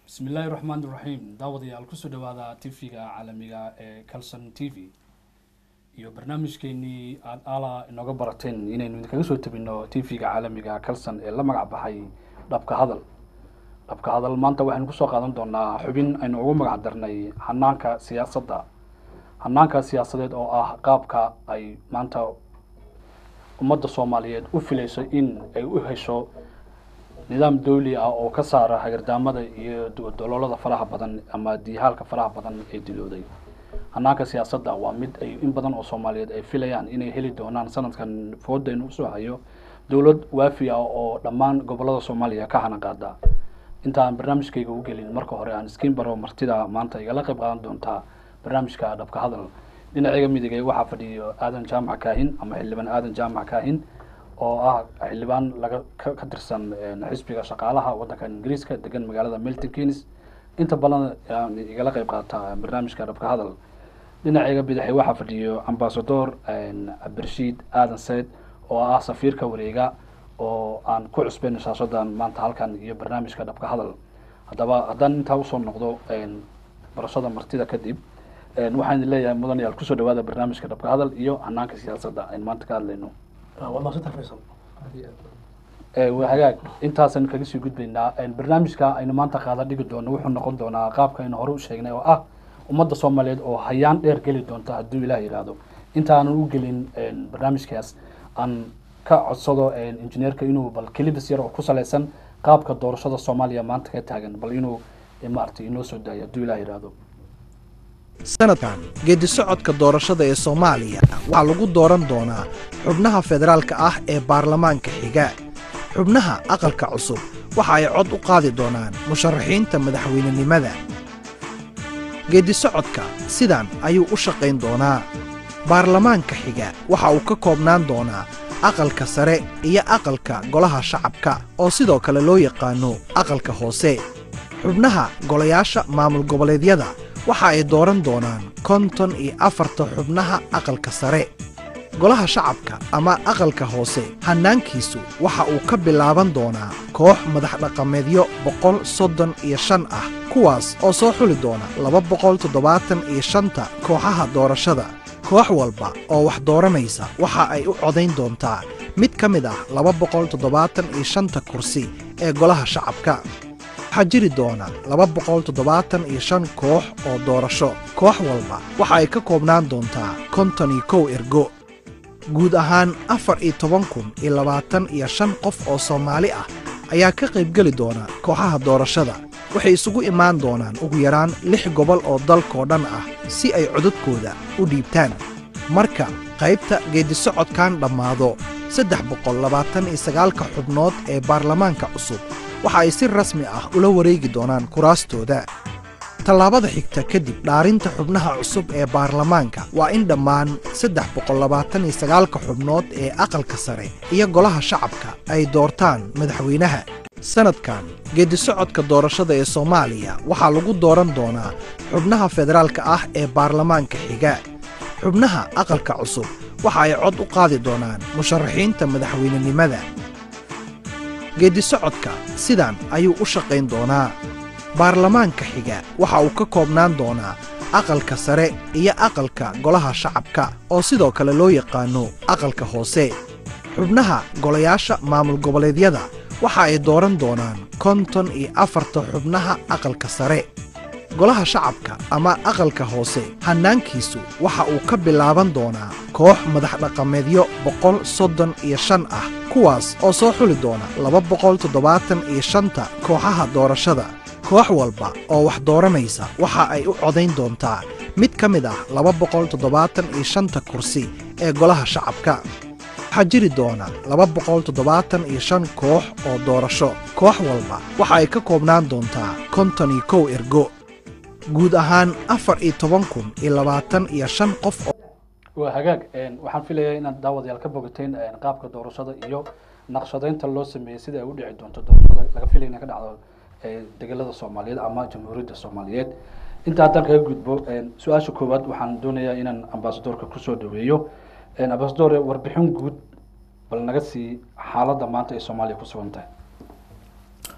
bismi illaahi raxmaan iraxiim daawadayaal kusoo dhawaada tv-ga caalamiga ee calson t v iyo barnaamijkeenii aada ala inooga barateen inaynu idinkaga soo tabino tv-ga caalamiga calson ee la magac baxay dhabka hadal dhabka hadal maanta waxaynu kusoo qaadan doonaa xubin aynu ugu magac darnay hanaanka siyaasadda hanaanka siyaasadeed oo ah qaabka ay maanta ummadda soomaaliyeed u filayso in ay u hesho nidaam dawli ah oo ka saara hagardaamada iyo doloolada faraha badan ama diihaalka faraha badan ee dilooday hanaanka siyaasadda waa mid ay in badan oo soomaaliyeed ay filayaan inay heli doonaan sanadkan foodaynu usoo hayo dowlad waafi ah oo dhammaan gobolada soomaaliya ka hana qaada intaan barnaamijkayga u gelin marka hore aan iskiin baro martida maanta igala qayb qaadan doontaa barnaamijka dhabka hadal dhinacayga midigay waxaa fadhiyo aadan jaamac kaahin ama xildhibaan aadan jaamac kaahin oo ah xildhibaan laga ka tirsan xisbiga shaqaalaha waddanka ingiriiska degan magaalada milton keynes inta badan igala qayb qaata barnaamijka dhabka hadal dhinacayga bidaxay waxaa fadhiyo ambasador cabdirashiid aadan sayd oo ah safiirka wareega oo aan ku cusbeyn shaashadan maanta halkan iyo barnaamijka dhabka hadal haddaba haddaan intaa usoo noqdo barashada martida kadib waxaan idin leeyahay mudanayaal kusoo dhawaada barnaamijka dhabka hadal iyo hanaanka siyaasadda aynu maanta ka hadlayno hagaag intaasaynu kaga sii gudbaynaa barnaamijka aynu maanta qaada dhigi doono wuxuu noqon doonaa qaabka aynu hore u sheegnay oo ah ummadda soomaaliyeed oo hayaan dheer geli doonta hadduu ilaah yidhaahdo intaanan u gelin barnaamijkaas aan ka codsado injineerka inuu bal kelibis yar oo ku saleysan qaabka doorashada soomaaliya maanta ka taagan bal inuu maaragtay inoo soo daayo hadduu ilaah yidhaahdo sanadkan geedi socodka doorashada ee soomaaliya waxaa lagu dooran doonaa xubnaha federaalka ah ee baarlamaanka xiga xubnaha aqalka cusub waxa ay cod u qaadi doonaan musharaxiinta madaxweynenimada geedi socodka sidan ayuu u shaqayn doonaa baarlamaanka xiga waxa uu ka koobnaan doonaa aqalka sare iyo aqalka golaha shacabka oo sidoo kale loo yaqaano aqalka hoose xubnaha golayaasha maamul goboleedyada waxa ay dooran doonaan konton iyo afarta xubnaha aqalka sare golaha shacabka ama aqalka hoose hannaankiisu waxa uu ka bilaaban doonaa koox madaxdhaqameedyo boqol soddon iyo shan ah kuwaas oo soo xuli doona laba boqol toddobaatan iyo shanta kooxaha doorashada koox walba oo wax dooranaysa waxa ay u codayn doontaa mid ka mid ah laba boqol toddobaatan iyo shanta kursi ee golaha shacabka waxaa jiri doona laba boqol toddobaatan iyo shan koox oo doorasho koox walba waxa ay ka koobnaan doontaa konton iyo kow ergo guud ahaan afar iyo toban kun iyo labaatan iyo shan qof oo soomaali ah ayaa ka qaybgeli doona kooxaha doorashada waxay isugu imaan doonaan ugu yaraan lix gobol oo dalkoo dhan ah si ay codadkooda u dhiibtaan marka qaybta geedisocodkan dhammaado saddex boqol labaatan iyo sagaalka xubnood ee baarlamaanka cusub waxa ay si rasmi ah ula wareegi doonaan kuraastooda tallaabada xigta kadib dhaarinta xubnaha cusub ee baarlamaanka waa in dhammaan saddex boqol labaatan iyo sagaalka xubnood ee aqalka sare iyo golaha shacabka ay doortaan madaxweynaha sanadkan geedisocodka doorashada ee soomaaliya waxaa lagu dooran doonaa xubnaha federaalka ah ee baarlamaanka xiga xubnaha aqalka cusub waxa ay cod u qaadi doonaan musharaxiinta madaxweynenimada geedi socodka sidan ayuu u shaqayn doonaa baarlamaanka xiga waxa uu ka koobnaan doonaa aqalka sare iyo aqalka golaha shacabka oo sidoo kale loo yaqaano aqalka hoose xubnaha golayaasha maamul goboleedyada waxa ay dooran doonaan konton iyo afarta xubnaha aqalka sare golaha shacabka ama aqalka hoose hannaankiisu waxa uu ka bilaaban doonaa koox madaxdhaqameedyo boqol soddon iyo shan ah kuwaas oo soo xuli doona laba boqol toddobaatan iyo shanta kooxaha doorashada koox walba oo wax dooranaysa waxa ay u codayn doontaa mid ka mid ah laba boqol toddobaatan iyo shanta kursi ee golaha shacabka waxaa jiri doona laba boqol toddobaatan iyo shan koox oo doorasho koox walba waxa ay ka koobnaan doontaa konton iyo kow ergo guud ahaan afar iyo toban kun iyo labaatan iyo shan qof oo waa hagaag waxaan filayaa inaad daawadayaal ka bogateen qaabka doorashada iyo naqshadeynta loo sameeyey sida ay u dhici doonto doorashada laga filaya inay ka dhacdo degelada soomaaliyeed ama jamhuuriyadda soomaaliyeed inta haddaan kaga gudbo su-aasha koowaad waxaan doonayaa inaan ambasadorka kusoo dhaweeyo ambasador warbixin guud bal naga sii xaaladda maanta ay soomaaliya ku sugan tahay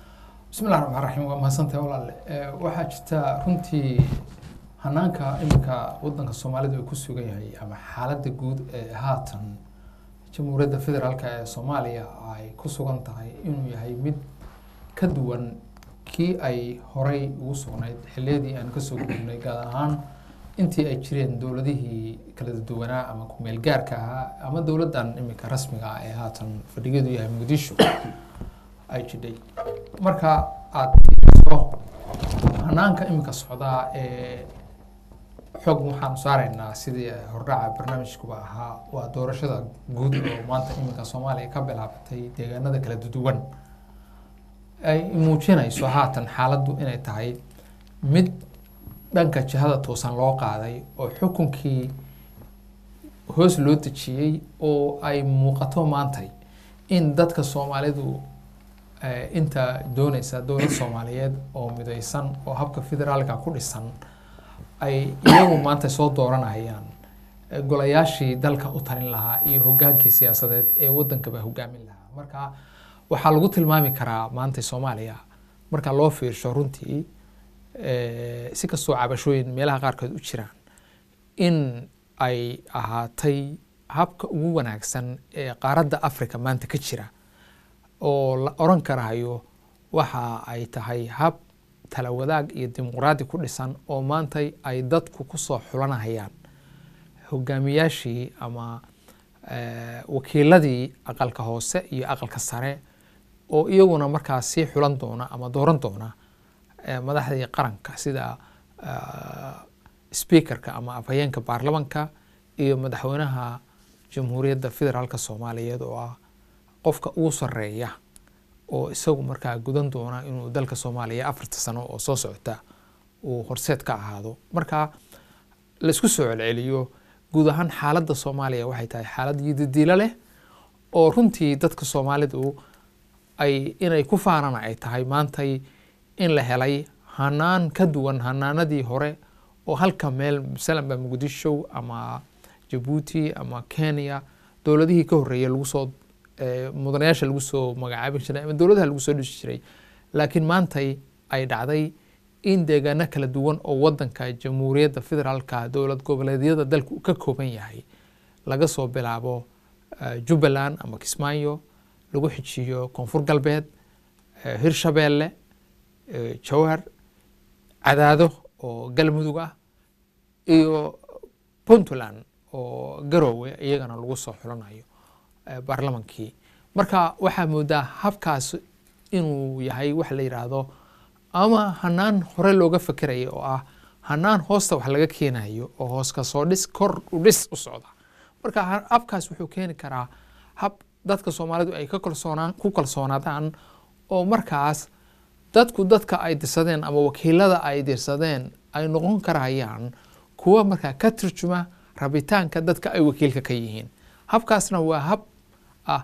bismillahi raxmaan raxiim waa mahadsantahay walaale waxaa jirta runtii hanaanka iminka wadanka soomaalidu ay ku sugan yahay ama xaaladda guud ee haatan jamhuuriyadda federaalk ee soomaaliya ay ku sugan tahay inuu yahay mid ka duwan kii ay horay ugu sugnayd xilliyadii aan kasoo gudubnay gaar ahaan intii ay jireen dowladihii kala duwanaa ama kumeel gaarka ahaa ama dowladdan iminka rasmiga ah ee haatan fadhigeedu yahay muqdisho ay jidhay marka aada fiiriso hanaanka iminka socdaa ee xog waxaanu saaraynaa sidii hordhaca barnaamijkuba ahaa waa doorashada guud oo maanta iminka soomaaliya ka bilaabatay deegaanada kala duwan ay muujinayso haatan xaaladdu inay tahay mid dhanka jihada toosan loo qaaday oo xukunkii hoos loo dejiyey oo ay muuqato maantay in dadka soomaalidu inta dooneysa dowlad soomaaliyeed oo mideysan oo habka federaalka ku dhisan ay iyagu maanta soo dooranayaan golayaashii dalka u talin lahaa iyo hogaankii siyaasadeed ee wadankaba hogaamin lahaa marka waxaa lagu tilmaami karaa maanta soomaaliya marka loo fiirsho runtii si kastoo cabashooyin meelaha qaarkood u jiraan in ay ahaatay habka ugu wanaagsan ee qaaradda africa maanta ka jira oo la oran karahayo waxa ay tahay hab tala wadaag iyo dimuqraadi ku dhisan oo maantay ay dadku kusoo xulanahayaan hogaamiyaashii ama wakiiladii aqalka hoose iyo aqalka sare oo iyaguna markaas sii xulan doona ama dooran doona madaxdii qaranka sida speakerka ama afhayeenka baarlamanka iyo madaxweynaha jamhuuriyadda federaalk soomaaliyeed oo ah qofka ugu sareeya oo isagu markaa gudan doona inuu dalka soomaaliya afarta sano oo soo socota uu horseed ka ahaado marka laisku soo celceliyo guud ahaan xaaladda soomaaliya waxay tahay xaalad yidadiilo leh oo runtii dadka soomaalidu ay inay ku faanana ay tahay maantay in la helay hanaan ka duwan hanaanadii hore oo halka meel masalanba muqdisho ama jabuuti ama kenya dowladihii ka horreeyay lagu soo mudanayaasha lagu soo magacaabi jiray ama dowladaha lagu soo dhisi jiray laakiin maantay ay dhacday in deegaano kala duwan oo wadanka jamhuuriyadda federaalka dowlad goboleedyada dalku ka kooban yahay laga soo bilaabo jubbaland ama kismaayo lagu xijiyo koonfur galbeed hirshabeelle jowhar cadaado oo galmudug ah iyo puntland oo garoowe iyagana lagu soo xulanayo baarlamankii marka waxaa moodaa habkaas inuu yahay wax la yidhaahdo ama hanaan hore looga fekeraya oo ah hanaan hoosta wax laga keenayo oo hoos ka soo dhis kor u dhis u socda marka habkaas wuxuu keeni karaa hab dadka soomaalidu ay ku kalsoonaadaan oo markaas dadku dadka ay dirsadeen ama wakiilada ay dirsadeen ay noqon karayaan kuwa markaa ka turjuma rabitaanka dadka ay wakiilka ka yihiin habkaasna waa hab ah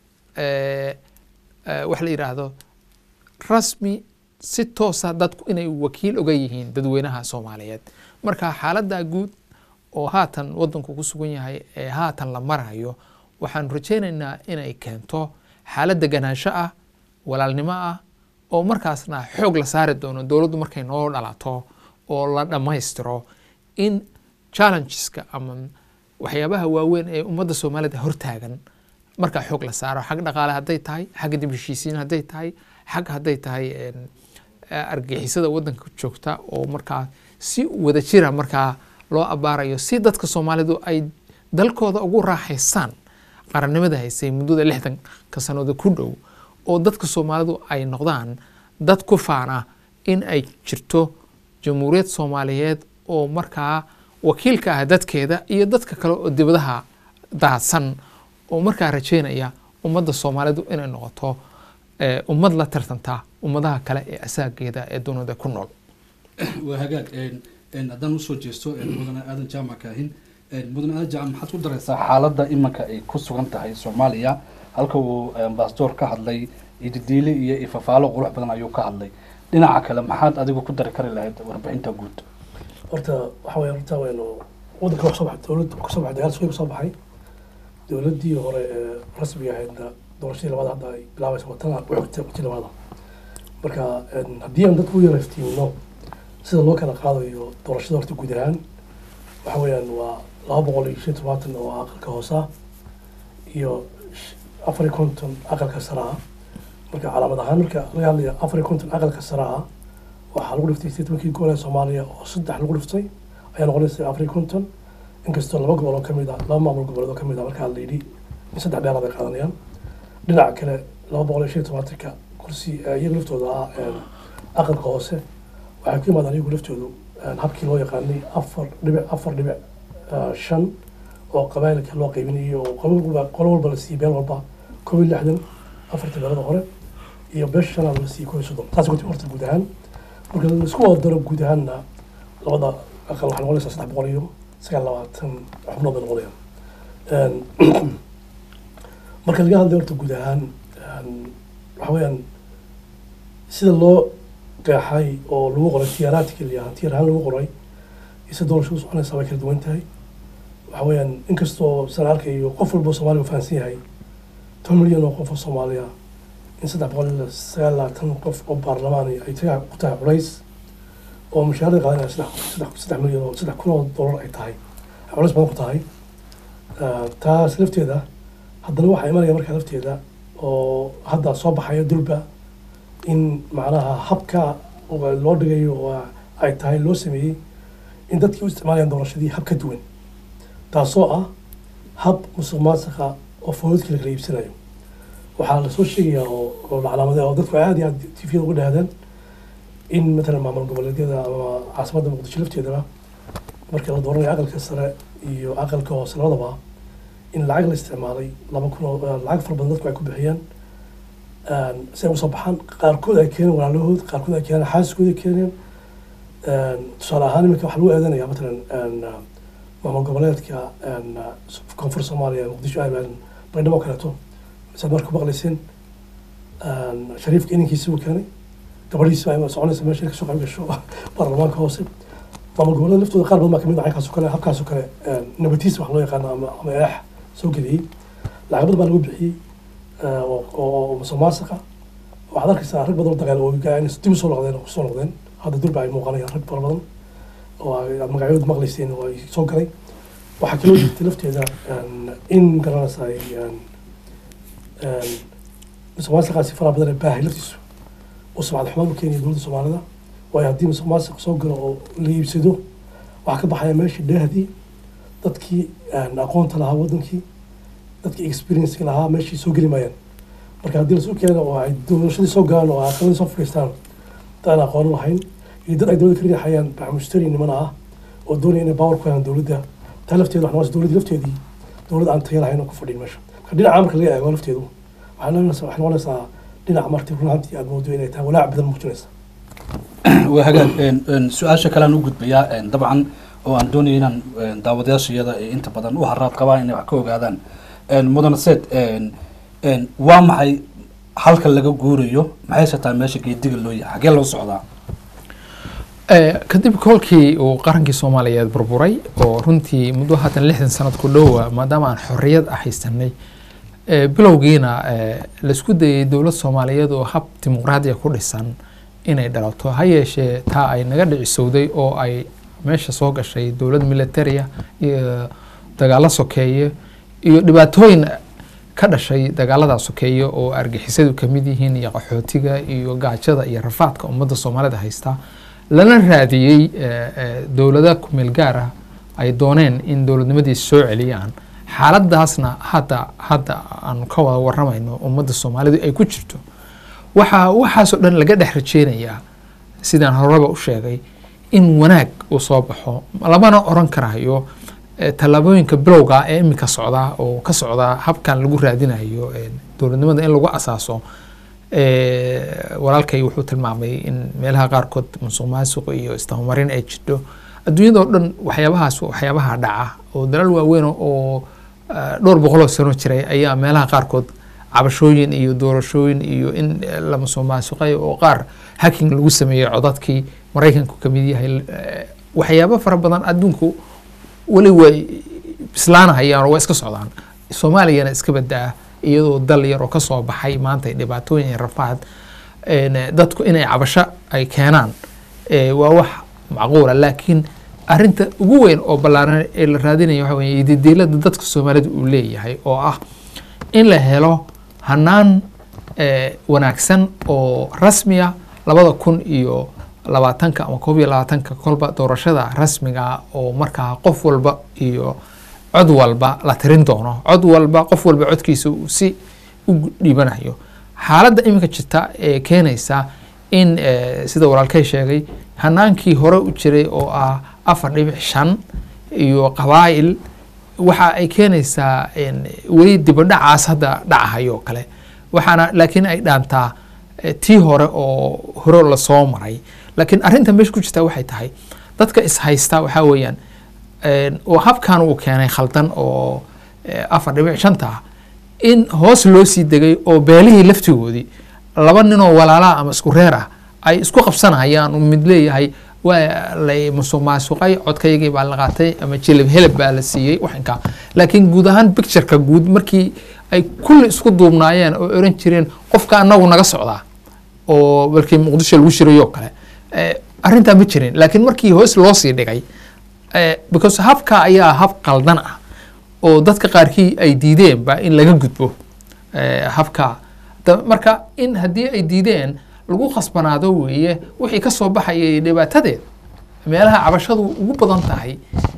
wax la yidhaahdo rasmi si toosa dadku inay wakiil oga yihiin dadweynaha soomaaliyeed marka xaaladda guud oo haatan wadanku ku sugan yahay ee haatan la marayo waxaanu rajaynaynaa inay keento xaalad deganaansho ah walaalnimo ah oo markaasna xoog la saari doono dowladdu markay noo dhalato oo la dhammaystiro in challengeska ama waxyaabaha waaweyn ee ummadda soomaalida hortaagan markaa xoog la saaro xag dhaqaale hadday tahay xagga dib heshiisiin hadday tahay xag hadday tahay argixisada wadanka joogta oo markaa si wada jira markaa loo abaarayo si dadka soomaalidu ay dalkooda ugu raaxaystaan qarannimada haysay muddada lixdanka sanooda ku dhow oo dadka soomaalidu ay noqdaan dad ku faana in ay jirto jamhuuriyad soomaaliyeed oo markaa wakiilka ah dadkeeda iyo dadka kale oo dibadaha daadsan oo markaa rajeynaya ummadda soomaalidu inay noqoto ummad la tartanta ummadaha kale ee asaageeda ee dunida ku nool waa hagaag haddaan usoo jeesto mudane aadan jaamac kaahin mudane aadan jaamac maxaad ku dareysaa xaaladda imanka ay ku sugan tahay soomaaliya halka uu ambasador ka hadlay ididiile iyo ifafaalo qurux badan ayuu ka hadlay dhinaca kale maxaad adigu ku dari kari lahayd warbixinta guud horta waxa weya horta waynu waddanka wax soo baxay dowladda kasoo baxay dagaal suuga soo baxay dowladdii hore ee rasmiga ahaydna doorashadii labaad hadda ay bilaabaysa watana u xigtay wati labaada marka een, haddii aan dadku u yara iftiimino sida loo kala qaadayo doorashada horta guud ahaan waxa weeyaan waa laba boqol iyo shan iyo todobaatan oo aqalka hoose ah iyo sh- afar iyo konton aqalka sare ah marka calaamad ahaan marka laga hadlayo afar iyo konton aqalka sare ah waxaa lagu dhiftay statementkii gobol ee soomaaliya oo saddex lagu dhiftay ayaa noqonaysa afar iyo konton inkastoo laba gobol oo kamid ah laba maamul goboleed oo kamid ah markaa la yidhi in saddex dheeraad ay qaadanayaan dhinaca kale laba boqol iyo shan iyo tobaatanka kursi ee iyaga laftooda ah een, aqalka hoose waxay ku yimaadaan iyagu laftoodu een, habkii loo yaqaanay afar dhibic afar dhibic eh, shan oo qabailka loo qaybinayo oo qolo walba qolo walba la siiyey beel walba koob iyo lixdan afartii beelada hore iyo beesha shanaad la siiyey koob iyo soddon taas ku horta guud ahaan marka la isku wada daro guud ahaanna labada aqal waxay noqonaysaa saddex boqol iyo sagaal labaatan xubnood bay noqonayaan Een, marka laga hadlayo horta guud ahaan een, waxa weeyaan sida loo qeexay oo lagu qoray tiyaaraadka liyaa tiyaar ahaan lagu qoray iyo sida doorashadu soconaysaa way kala duwan tahay waxa weeyaan inkastoo saan arkayo qof walba oo soomaaliya uu fahansan yahay toban milyan oo qof oo soomaaliya in saddex boqol iyo sagaal labaatan qof oo baarlamaan ay tahay ku tahay culays oo mushaharada qaadanaya saddex saddex saddex milyan oo saddex kun oo dollar ay tahay ay culays badan ku tahay Ah, taas lafteeda haddana waxaa imanaya markaa lafteeda oo hadda soo baxaya dulba in macnaha habka oo loo dhigayo oo ay tahay loo sameeyey in dadkii u isticmaalayaan doorashadii hab ka duwan taasoo ah hab musuq maasuqa oo foodadkii la kala iibsanayo waxaa lasoo sheegayaa oo oo la calaamadaya oo dadku aad iyo aad tifiyada uga dhahdaan in matalan maamul goboleedyada ama caasimadda muqdisho lafteedaba marka la dooranayo aqalka sare iyo aqalka hoose labadaba in lacag la isticmaalay laba kun oo lacag fara badan dadku ay ku bixiyaan Een, si ay usoo baxaan qaarkood ay keeneen walaalahood qaarkood ay keeneen xaaskooda ay keeneen Een, tusaale ahaan iminka waxaa lagu eedanaya matalan een, maamul goboleedka een, koonfur soomaaliya muqdisho ay baydhabo kaleeto saad marka ku maqlayseen een, shariifka inankiisi uu keenay gabadhiisi baa soconaysa meesha kasoo qayb gasho baarlamaanka hoose maamul goboleed laftooda qaar badan baa kamid ah caynkaas oo kale habkaas oo kale een, nabatiis wax loo yaqaano ama ama eex soo geliyey lacag badan baa lagu bixiyey eh, oo oo musuq maasuqa waxaad arkaysaa rag badan oo dagaal oogaa inay dib usoo noqdeen oo kusoo noqdeen hadda durba ay muuqanayaan rag fara badan oo ay- aad magacyadooda maqlayseen oo ay soo galay waxaa kaloo jirta lafteeda een, in garanaysa ay een, een, musuq maasuqaasi faraha badan ee baahay laftiisu oo sumcad xumaan u keenaya dowladda soomaalida waayo haddii musuq maasuq soo galo oo la iibsado waxaa ka baxaya meesha dheehdii dadkii een, aqoonta lahaa wadankii dadkii experience lahaa meeshii soo geli maayaan marka haddii lasoo keeno oo ay doorashadii soo galaan oo aqaladii soo fadhiistaan dad aan aqoon lahayn iyo dad ay dowladda ka riixayaan bacmushtari niman ah oo doonaya inay power ku helaan dowladda taa lafteeda waxaa noqonaysa dowladda lafteedii dowlad aan tayo lahayn oo ku fadhiin meesha marka dhinaca marka laga eego lafteedu waxay noqonaysaa waxay noqonaysaa dhinaca marti run ahaantii aad moodo inay tahay walaac badan muujinaysa waa hagaag een, een, su-aasha kale aan u gudbayaa een, dabcan oo aan doonaya inaan een, daawadayaasha iyada ee inta badan u haraad qabaan inay wax ka ogaadaan een, mudane seed een, een, waa maxay halka laga guurayo maxayse tahay meesha geediga loo yahay xagee loo socdaa Eh, kadib kolkii uu qarankii soomaaliyeed burburay oo runtii muddo haatan lixdan sanad ku dhowa maadaama aan xorriyad ah haysanay eh, bilowgiina eh, laisku dayay dowlad soomaaliyeed oo hab dimuqraadiya ku dhisan inay dhalato ha yeeshee taa ay naga dhicisowday oo ay meesha soo gashay dowlad militaria iyo dagaalo sokeeye iyo dhibaatooyin ka dhashay dagaalada sokeeye oo argixisadu ka mid yihiin iyo qaxootiga iyo gaajada iyo rafaadka ummadda soomaalida haysta lana raadiyey eh, eh, dowlada kumeel gaar ah ay dooneen in dowladnimadiisa soo celiyaan xaaladaasna hadda hadda aanu ka wada waramayno ummadda soomaalidu ay ku jirto waxaa waxaasoo dhan laga dhex rajeynayaa sidaan horeba u sheegay in wanaag uu soo baxo lamana oran karayo eh, tallaabooyinka bilowga ah ee iminka socdaa oo ka socdaa habkan lagu raadinayo eh, dowladnimada in lagu asaaso eh, walaalkay wuxuu tilmaamay in meelaha qaarkood musuq maasuq iyo isdabamarin ay jirto adduunyada oo dhan waxyaabahaas waxyaabaha dhaca oo dalal waaweyn oo eh, dhowr boqoloo sano jiray ayaa meelaha qaarkood cabashooyin iyo doorashooyin iyo in eh, la musuq maasuqay oo qaar hacking lagu sameeyey codadkii maraykanku ka mid yahay eh, waxyaabo fara badan adduunku weli way bislaanahayaan oo waa iska socdaan soomaaliyana iska badaa iyadoo dal yar oo kasoo baxay maanta dhibaatooyin iyo rafaad een, dadku inay cabasho ay keenaan ee, waa wax macquula laakiin arinta ugu weyn oo ballaaran ee la raadinaya waxa weeye ididiilada dadka soomaalida uu leeyahay oo ah in la helo hanaan ee, wanaagsan oo rasmiya labada kun iyo labaatanka ama koob iyo labaatanka kolba doorashada rasmiga oo markaa qof walba iyo cod walba la tirin doono cod walba qof walba codkiisa uu si u dhiibanayo xaaladda iminka jirta ee keenaysa in eh, sida walaalkay sheegay hanaankii hore u jiray oo ah afar dhibic shan iyo qabaa'il waxa ay keenaysaa in weli dibadhacaas hadda dhacahayo oo kale waxaana laakiin ay dhaantaa eh, tii hore oo hore lasoo maray laakiin arrinta meesha ku jirta waxay tahay dadka ishaysta waxaa weeyaan een, oo habkan uu keenay khaldan oo eh, afar dhibic shanta ah in hoos loo sii degay oo beelihii laftigoodii laba ninoo walaalaa ama isku reer ah ay isku qabsanayaan uu mid leeyahay waa lay musuq maasuqay codkaygii baa la qaatay ama jilib heleb baa la siiyey waxinkaa laakiin guud ahaan pictureka guud markii ay kulli isku duubnaayeen oo oran jireen qofka anagu naga socdaa oo markii muqdisho lagu shirayoo kale eh, arrintaa ma jirin laakiin markii hoos loo sii dhigay eh, because habka ayaa hab qaldan ah oo dadka qaarkii ay diideenba in laga gudbo eh, habka Da- marka in haddii ay diideen lagu khasbanaado weeye wixii ka soo baxayay dhibaatadeed meelaha cabashadu ugu badan tahay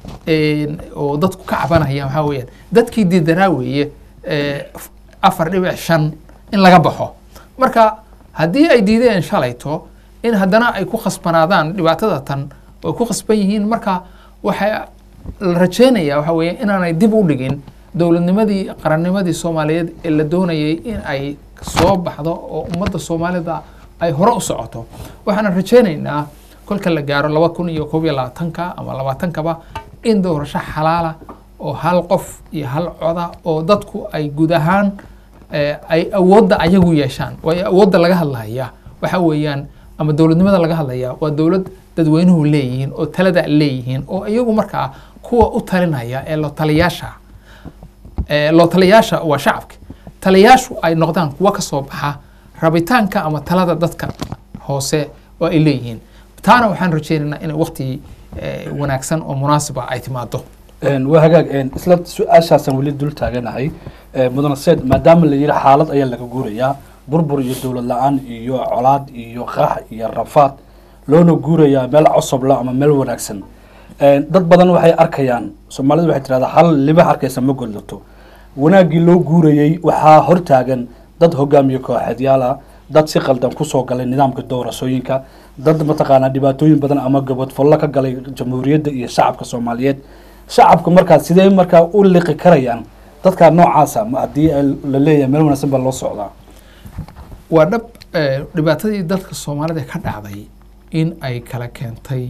een, oo dadku ka cabanaya waxaa weeyaan dadkii diidanaa weeye eh, f- afar dhibic shan in laga baxo marka haddii ay diideen shalayto in haddana ay ku khasbanaadaan dhibaatada tan oo ku khasban yihiin marka waxaa la rajeynaya waxa weeye inaanay dib u dhigin dowladnimadii qarannimadii soomaaliyeed ee la doonayay in ay soo baxdo oo ummadda soomaalida ay hore u socoto waxaana rajeynaynaa kolka la gaaro laba kun iyo koob iyo labaatanka ama labaatankaba in doorasho xalaala oo hal qof iyo hal coda oo dadku ay guud ahaan eh, ay awoodda ayagu yeeshaan waayo awoodda laga hadlaya waxa weeyaan ama dowladnimada laga hadlaya waa dowlad dadweynuhu leeyihiin oo talada leeyihiin oo iyagu markaa kuwa u talinaya ee loo taliyaasha ee loo taliyaasha waa shacabka taliyaashu ay noqdaan kuwa ka soo baxa rabitaanka ama talada dadka hoose oo ay leeyihiin taana waxaan rajeynaynaa inay waqti eh, wanaagsan oo munaasiba ay timaado Een, waa hagaag een, isla su-aashaasaan weli dul taaganahay Ee, mudane seed maadaama la yidhi xaalad ayaa laga guurayaa burbur iyo dowlad la-aan iyo colaad iyo qax iyo rafaad loona guurayaa meel cosobla ama meel wanaagsan Een, dad badan waxay arkayaan soomaalidu waxay tirahdaa hal libax arkaysa ma godlato wanaaggii loo guurayey waxaa hortaagan dad hogaamiye kooxeedyaal ah dad si qaldan kusoo galay nidaamka doorashooyinka dad mataqaanaa dhibaatooyin badan ama gabadfollo ka galay jamhuuriyadda iyo shacabka soomaaliyeed shacabka markaa sidee markaa u liqi karayaan dadka noocaasa ma haddii ay- la leeyahay meel wanaagsan baa loo socdaa waa dhab eh, dhibaatadii dadka soomaalida ka dhacday in ay kala keentay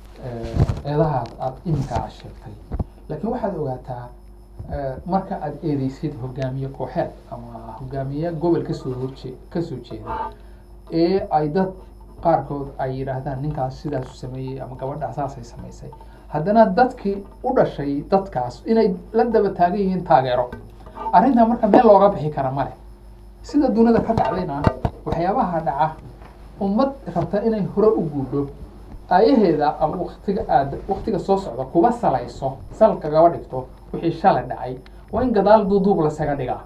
eh, eedahaas aada iminka aad sheegtay laakiin waxaad ogaataa eh, marka aad eedeysid hogaamiye kooxeed ama hogaamiye gobol kasoo horjee kasoo jeeda ee ay dad qaarkood ay yidhaahdaan ninkaas sidaasu sameeyey ama gabadhaa saasay samaysay haddana dadkii u dhashay dadkaas inay la daba taagan yihiin taageero arrintaa marka meel looga bixi kara male sida dunida ka dhacdayna waxyaabaha dhaca ummad rabta inay hore u guudho aayaheeda ama waktiga aad waktiga soo socda kuba salayso sal kagaba dhigto wixii shalay dhacay waa in gadaal duuduub lasaga dhigaa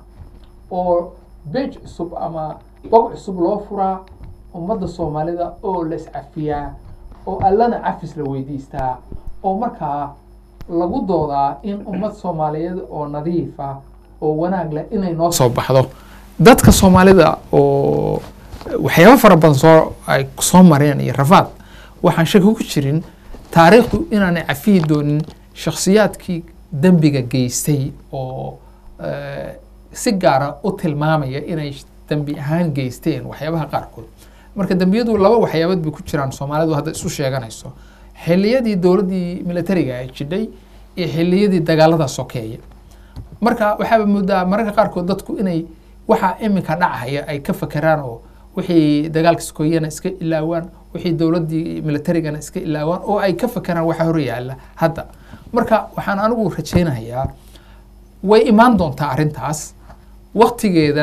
oo beej cusub ama bog cusub loo furaa ummadda soomaalida oo la iscafiyaa oo allana cafis la weydiistaa oo markaa lagu doodaa in ummad soomaaliyeed oo nadiif ah oo wanaag leh inay noo soo baxdo dadka soomaalida oo waxyaabo fara badan soo ay soo mareen iyo rafaad waxaan shaki ku jirin taariikhdu inaanay cafiyi doonin shakhsiyaadkii dembiga geystay oo eh, si gaara u tilmaamaya inay dembi ahaan geysteen waxyaabaha qaarkood marka dembiyadu laba waxyaabood bay ku jiraan soomaalidu hadda isu sheeganayso xilliyadii dowladdii militariga ay jidhay iyo xilliyadii dagaalada sokeeye marka waxaaba moodaa mararka qaarkood dadku inay waxa iminka dhacaya ay ka fakeraan oo wixii dagaalka sokeeyena iska ilaawaan wixii dowladdii militarigana iska ilaawaan oo ay ka fakeraan waxa hor yaalla hadda marka waxaan anigu rajaynayaa way imaan doontaa arrintaas waktigeedana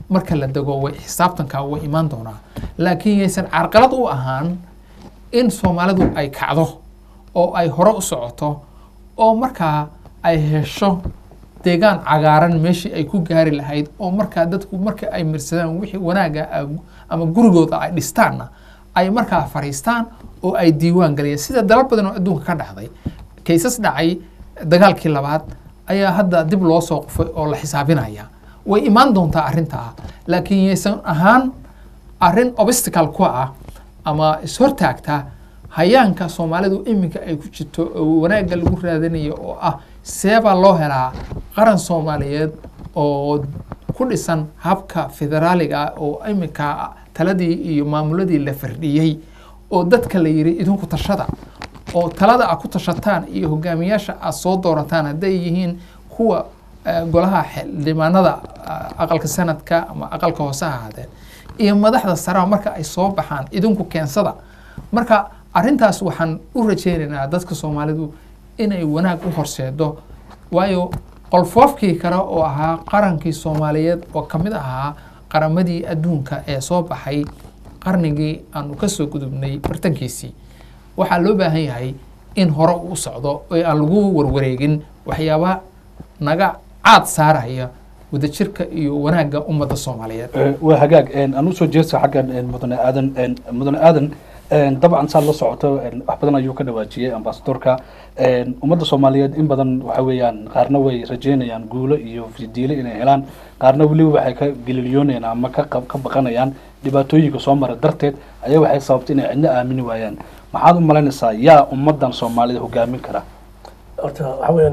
marka la dego way xisaabtanka way imaan doonaa laakiin yaysan carqalad u ahaan in soomaalidu ay kacdo oo ay hore u socoto oo markaa ay hesho deegaan cagaaran meeshii ay ku gaari lahayd oo markaa dadku marka ay mirsadaan wixii wanaaga ah ama gurigooda ay dhistaanna ay markaa fariistaan oo ay diiwaan galayaan sida dalal badan oo adduunka ka dhacday kaysas dhacay dagaalkii labaad ayaa hadda dib loo soo qufay oo la xisaabinaya way imaan doontaa arrintaa laakiin yaysan ahaan arrin obstacle ku ah ama ishortaagta hayaanka soomaalidu iminka ay ku jirto oo wanaagga lagu raadinayo oo ah seebaa loo helaa qaran soomaaliyeed oo ku dhisan habka federaaliga ah oo iminka taladii iyo maamuladii la fardhiyey oo dadka la yidhi idinku tashada oo talada aad ku tashataan iyo hogaamiyaasha aad soo doorataan hadday yihiin kuwa eh, golaha xildhibaanada ah, aqalka sanadka ama aqalka hoose ha ahaadeen iyo madaxda sare marka ay soo baxaan idinku keensada marka arrintaas waxaan u rajaynaynaa dadka soomaalidu inay wanaag u horseedo waayo qolfoofkii kale oo ahaa qarankii soomaaliyeed oo ka mid ahaa qaramadii adduunka ee soo baxay qarnigii aanu ka soo gudubnay bartankiisii waxaa loo baahan yahay in hore uu socdo oo aan lagu warwareegin waxyaaba naga caad saaraya wadajirka iyo wanaagga ummadda soomaaliyeed Eh, waa hagaag een, aan usoo jeesta xaggan een, mudane aadan een, mudane aadan een, dabcan saa la socoto een, wax badan ayuu ka dhawaajiyey ambasadorka een, ummadda soomaaliyeed in badan waxa weeyaan qaarna way rajeynayaan guulo iyo fidiilo inay helaan qaarna weliba waxay ka gelilyoonayaan ama ka qab- ka baqanayaan dhibaatooyinka soo mara darteed ayaa waxay sababtay inay cidna aamini waayaan maxaad u malaynaysaa yaa ummaddan soomaalida hogaamin kara horta waxa weeyaan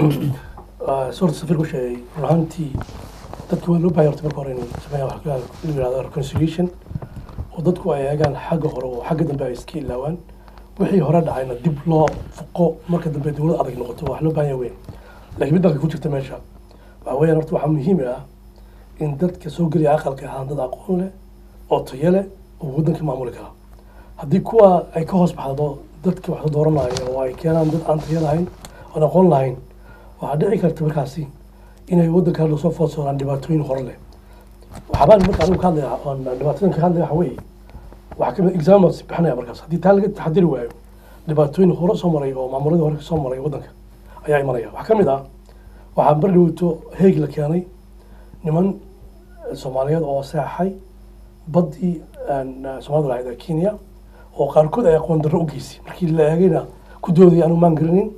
suurta safir ku sheegay run ahaantii dadka waa loo bahay horta marka hore in sameeya wax la yihahdo reconciliation oo dadku ay eegaan xagga hore oo xagga dambe ay iska ilaawaan wixii hore dhacayna dib loo fuqo marka dambe dowlad adag noqoto wax loo baahan yahay weyn laakiin mid baa ku jirta meesha waxa weeyaan horta waxaa muhiim ah in dadka soo gelaya aqalka ahaan dad aqoon leh oo tayo leh oo waddanka maamuli kara haddii kuwa ay ka hoos baxdo dadka wax dooranaya oo ay keenaan dad aan tayo lahayn oon aqoon lahayn waxaa dhici karta markaasi inay waddanka lasoo foodsoodaan dhibaatooyin hore leh waxaabaan marka adigu ka hadlaya oon dhibaatooyinka ka hadlaya waxa weeye waxaa kamid examples bixinaya markaas haddii taa laga taxadiri waayo dhibaatooyin hore soo maray oo maamuladii hore soo maray waddanka ayaa imanaya waxaa ka mid ah waxaa bari dhowto heeg la keenay niman soomaaliyeed oo seexay baddii soomaalida lahayd ee kenya oo qaarkood ay aqoon darro u geysay markii la eegayna ku doodaya aanu maan garinin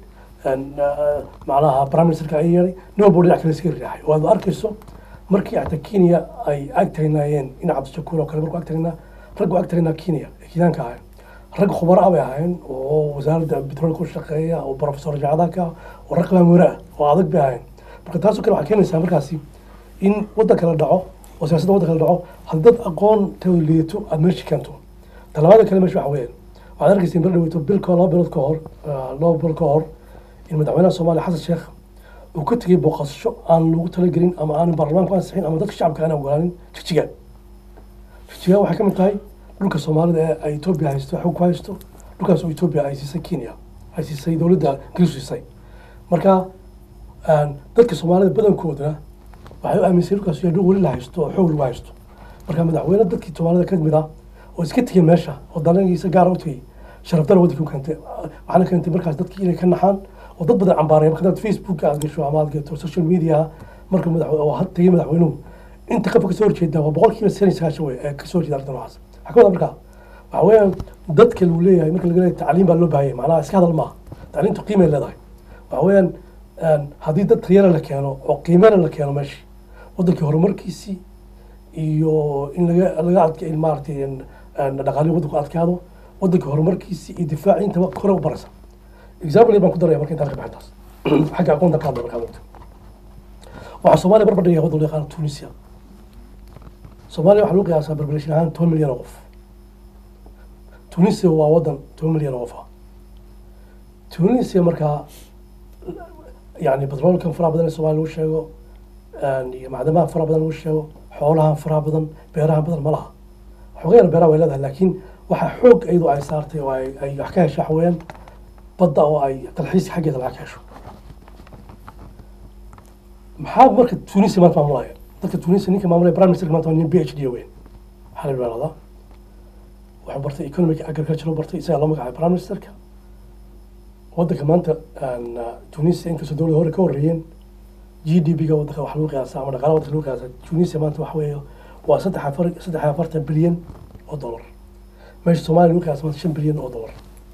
macnaha prime ministerka ay yeelay nin walba dhinac kale iska riixay oo aad arkayso markii xataa kenya ay ag tagnayeen in cabdishakuur oo kale markuu ag tagnaa raggu ag tagnaa kenya ee kenyaanka ahayn rag khubaro ah bay ahayn oo wasaaradda petroolka ku shaqeeya oo professor jaacadaka oo rag maamuure ah oo adag bay ahayn marka taasoo kale waxay keenaysaa markaasi in waddan kala dhaco oo siyaasadda waddan kala dhaco haddii dad aqoon tao liidato aad meesha keento talabaada kale meesha waxa weeyaan waxaad arkaysa in bar dhaweyto bilka laba bilood ka hor laba bilood ka hor in madaxweynaha soomaaliya xasan sheekh uu ka tegey booqasho aan lagu talagelin ama aanan baarlamaanku ansixin ama dadka shacabka aan ogolaanin jigjiga jigjiga waxay ka mid tahay dhulka soomaalida ee ay etoobiya haysto xog ku haysto dhulkaas oo etoobiya ay siisay kenya ay siisay dowladda ingiriis siisay marka dadka soomaalida badankoodna waxay u aaminsan dhulkaas yahay dhul weli la haysto oo xoog lagu haysto marka madaxweyne dadkii soomaalida ka mid ah oo iska tegey meesha oo danagiisa gaara u tegey sharafdana waddanka u keentay waxaana keentay markaas dadkii inay ka naxaan oo dad badan cambaaraya marka dad facebook aad gasho ama aad gato social media marka madax oo had tegey madaxweynuhu inta qofka kasoo horjeeda waa boqolkiiba sidan iyo sagaashan wey ee kasoo horjeeda arrintan waxaas waxaa ka wada marka waxa weeyaan dadka lagu leeyahay marka laga leeyahay tacliim baa loo baahanya macnaha iska hadal maaha tacliimtu qiimay leedahay waxa weeyaan haddii dad tayana la keeno oo qiimana la keeno meeshii waddankii horumarkiisii iyo in laga laga adka in maaragtay dhaqaalihi waddanku adkaado waddanka horumarkiisii iyo difaaci intaba kore u baraysa example baan ku daraya marka intaan ka baxin taas xagga aqoonta ka hadla markaa wagto waxaa soomaaliya barbar dhigaya waddan loo yaqaano tunisia soomaaliya waxaa lagu qiyaasaa population ahaan toban milyan oo qof tunisia waa waddan toban milyan oo qof ah tunisia markaa yani batroolkan faraha badan ee soomaaliya lagu sheego iyo macdamaha faraha badan lagu sheego xoolahan faraha badan beerahan badan ma laha xoogayana beeraha way leedahay laakiin waxaa xoog iyadu ay saartay oo ay ay wax ka hesho waxa weeyaan badda oo ay dalxiis xaggeeda lacag ka hesho maxaa marka tunisia maanta maamulaya dadka tunisia ninka maamulaya prime minister maanta waa nin b h d weyn waxaa la yidhahdaa wuxuu bartay economic agriculture u bartay isagaa loo magacaabay prime ministerka waddanka maanta aan, ah, tunisia inkastoo dowladda hore ka horreeyeen g d p ga waddanka wax lagu qiyaasa ama dhaqaalaha waddanka lagu qiyaasa tunisia maanta waxa weeye waa saddex afar saddex iyo afartan bilyan oo dollar meesha soomaaliya lagu qiyaasa maanta shan bilyan oo dollar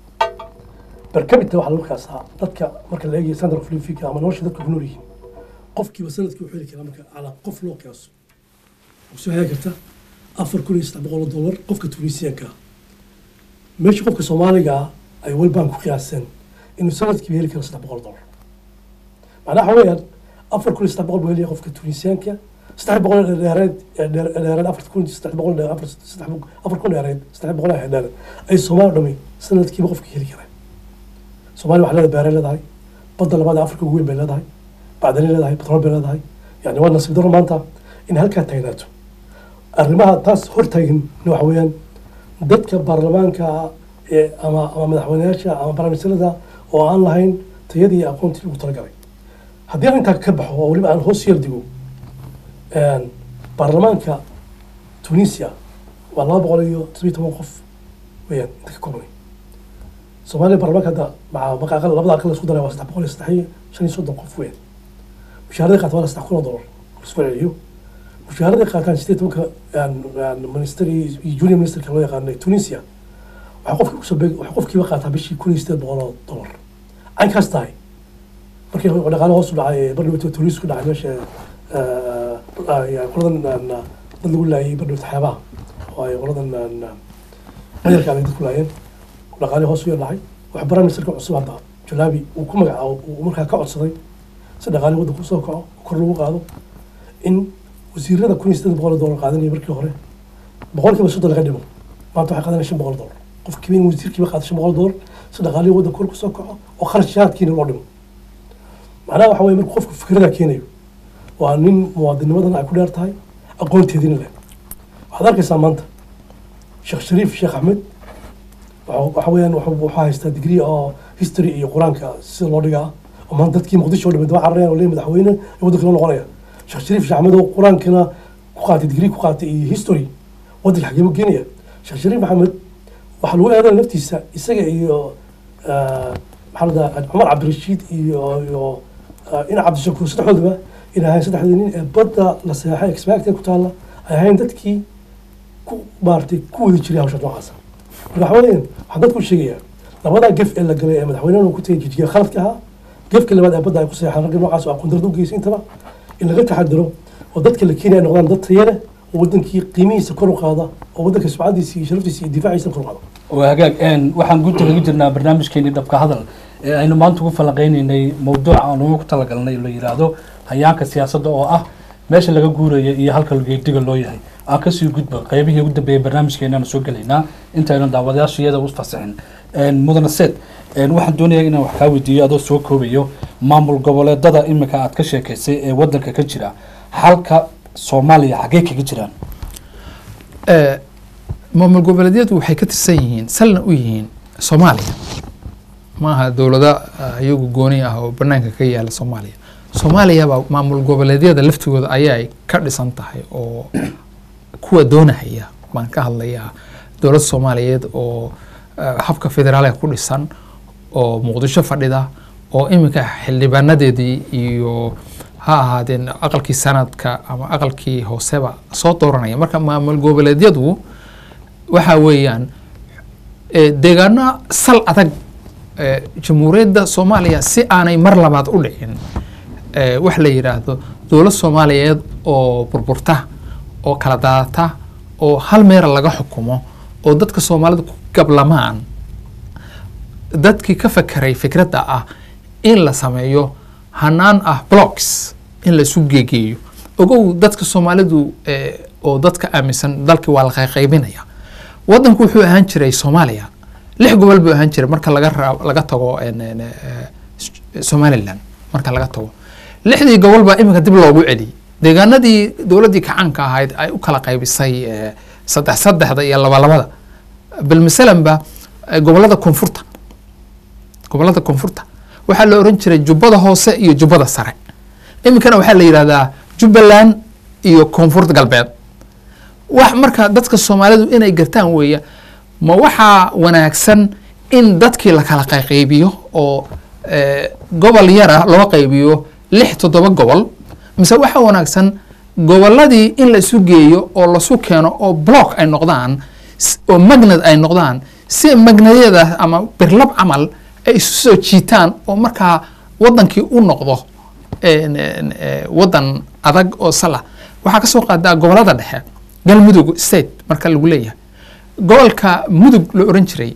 per capita waxaa lagu qiyaasaa dadka marka la eegayo standard of living ama nolosha dadka ku nool yihiin qofkiiba sanadkii wuxuu heli karaa marka calaa qof loo qiyaaso soo heli karta afar kun iyo saddex boqol oo dollar qofka tunisiyanka ah meesha qofka soomaaliga ah ay world bank ku qiyaaseen inuu sanadkiiba heli karo saddex boqol oo dollar macnaha waxa weeyaan afar kun iyo saddex boqol buu helaya qofka tunisiyaanka saddex boqol ee dheereed ee dheer- ee dheereed afar kun saddex boqol dheer- afar saddex boqol- afar kun dheereed saddex boqol ee dheereed ay soomaali dhami sanadkiiba qofka heli karaan soomaaliya waxay leedahay beeray leedahay badda labaad ee afrika ugu weyn bay leedahay bacdani leedahay batrool bay leedahay yani waa nasiib darro maanta in halkaa taagnaato arrimaha taas hortaagan waxa weeyaan dadka baarlamaanka ee ama ama madaxweyneyaasha ama baramisilada oo aan lahayn tayadii iyo aqoontii ugu talagalay haddii aan intaa ka baxo oo weliba aan hoos yar digo een, baarlamaanka tunisia waa laba boqol iyo todobiyo toban qof weeyaan inta ka koobnay soomaaliya baarlamaanka hadda maca maca aqal labada aqal la isku daray waa saddex boqol iyo saddex iyo shan iyo soddon qof weeyaan mushaharaday qaata waa saddex kun oo dollar isku celiyo mushaharaday qaataan sideed tobanka minister iyo junior ministerka loo yaqaanay tunisia waxaa qofkii kusoo beeg waxaa qofkiiba qaataa bishii kun iyo sideed boqol oo dollar caynkaas tahay markii dhaqaale hoos u dhacay bardhawta tunis ku dhacay meesha qoladan dad lagu laayay bardhawta xeebaha oo ay qoladan madarka ay dad ku laayeen dhaqaale hoos u yar dhacay waxa prime ministerka cusub hadda jalaabi uu ku magacaabo uu markaa ka codsaday si dhaqaale waddanka usoo kaco kor lagu qaado in wasiirada kun iyo sideed boqol oo dollar qaadanaya markii hore boqolkiiba soddon laga dhimo maanta waxay qaadanaya shan boqol dollar qofkiiba in wasiirkiiba qaado shan boqol dollar si dhaqaalihii waddanka kor kusoo kaco oo kharashaadkiina loo dhimo macnaha waxa weye markuu qofku fikrada keenayo waa nin muwaadinimadan ay ku dheer tahay aqoonteediina leh waxaad arkaysaa maanta sheekh shariif sheekh axmed wuxuu- waxa weeyaan wuxuu wuxuu haystaa digrii oo history iyo qur-aanka sida loo dhigaa oo maanta dadkii muqdisho oo dhamay daba cararayaan oo leeyahay madaxweyne ee waddanka loo noqonaya sheekh shariif sheekh axmed oo qur-aankana ku qaatay digrii ku qaatay iyo history waddanka xageema geenaya sheekh shariif maxamed waxaa lagu eedanaya naftiisa isaga iyo ah, maxaa la dhahaa cumar cabdirashiid iyo iyo ah, ina cabdishakuur saddexdoodaba in ahayn saddexdii nin ee badda la seexay expected ku taalla ay ahayn dadkii ku maaragtay ku wadi jiray hawsha noocaasa marka waxa weeyaan waxaan dadku u sheegayaa labadaa gef ee la galay ee madaxweynaha uu ku tegay jijiga khaladka ahaa gefka labaad ee badda ay ku seexaan ragga noocaas oo aqoon darrada u geysay intaba in laga taxadiro oo dadka la keenaya ay noqdaan dad tayo leh oo waddankii qiimihiisa kor u qaada oo waddanka sumcadiisa iyo sharaftiisa iyo difaaciisa kor u qaada waa hagaag een, waxaan guud kaga jirnaa barnaamijkeenii dhabka hadal ee aynu maanta ugu falanqeynaynay mawduuca aan ugu talagalnay la yidhaahdo hayaanka siyaasadda oo ah meesha laga guuraya iyo halka geediga loo yahay aan kasii gudbo qeybihii ugu dambeeyay barnaamijkeenaan soo gelaynaa intaynu daawadayaasha iyada u fasaxin Een, mudane seed een, waxaan doonayaa inaan wax kaa weydiiyo adoo soo koobayo maamul goboleedada imika aad ka sheekaysay ee wadanka ka jira halka soomaaliya xaggee kaga jiraan Eh, maamul goboleedyadu waxay ka tirsan yihiin salna u yihiin soomaaliya maaha dowlado ah, iyagu gooni ah oo banaanka ka yaala soomaaliya soomaaliya baa maamul goboleedyada laftigooda ayay ka dhisan tahay oo kuwa doonahaya baan ka hadlayaa dowladda soomaaliyeed oo eh, habka federaalka ku dhisan oo muqdisho fadhida oo iminka xildhibaanadeedii iyo ha ahaadeen aqalkii sanadka ama aqalkii hooseba soo dooranaya marka maamul goboleedyadu waxa weeyaan eh, deegaano sal adag eh, jamhuuriyadda soomaaliya si aanay mar labaad u dhicin eh, wax la yidhaahdo dowlad soomaaliyeed oo burburta oo kala daadata oo hal meera laga xukumo oo dadka soomaalida ku gablamaan dadkii ka fakeray fikradda ah in la sameeyo hanaan ah blocks in la isu geegeeyo ogow dadka soomaalidu eh, oo dadka aaminsan dalkii waa la qayqaybinaya wadanku wuxuu ahaan jiray soomaaliya lix gobol buu ahaan jiray marka laga raa- laga tago en- en, eh, S- somaliland marka laga tago lixdii gobol baa iminka dib loogu celiyey deegaanadii dowladdii kacaanka ahayd ay u kala qaybisay eh, saddex saddexda iyo laba labada bilmasalanba eh, gobolada koonfurta gobolada koonfurta waxaa la oran jiray jubbada hoose iyo jubbada sare iminkana waxaa la yidhahdaa jubbaland iyo koonfurta galbeed wax marka dadka soomaalidu inay gartaan weeya ma waxaa wanaagsan in dadkii la kala qayqaybiyo oo eh, gobol yara loo qaybiyo lix toddoba gobol mise waxaa wanaagsan gobolladii in la isu geeyo oo lasu keeno oo block ay noqdaan s- oo magnad ay noqdaan si magnadyada ama birlab camal ay isu soo jiitaan oo markaa wadankii u noqdo en- en- eh, wadan adag oo sala waxaa kasoo qaadaa gobolada dhexe galmudug state marka lagu leeyahay gobolka mudug la oran jiray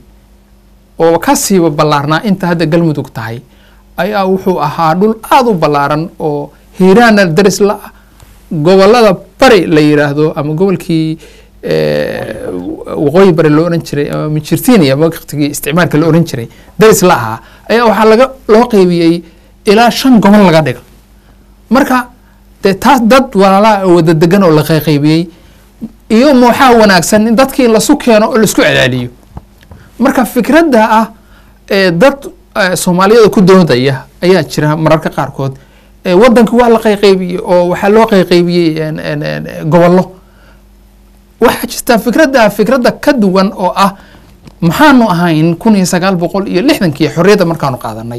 oo ka siiba ballaarnaa inta hadda galmudug tahay ayaa wuxuu ahaa dhul aada u ballaaran oo hiiraana daris la ah gobolada bari la yiraahdo ama gobolkii eh, waqooyi bari loo oran jiray ama mijirtinia waqtigii isticmaalka la oran jiray daris la ahaa ayaa waxaa laga loo qeybiyey ilaa shan gobol laga dhigo marka dee taas dad walaalaa oo wada degan oo la qayqaybiyey iyo ma waxaa wanaagsan in dadkii lasu keeno oo laisku celaaliyo marka fikradda ah ee dad eh, soomaaliyada ku doodaya ayaa jira mararka qaarkood Eh, wadankii waa la qayqaybiyey oo waxaa loo qayqaybiyey en- en- en, gobollo waxaa jirta fikradda fikradda ka duwan oo ah maxaanu ahayn kun iyo sagaal boqol iyo lixdankii xorriyadda markaanu qaadanay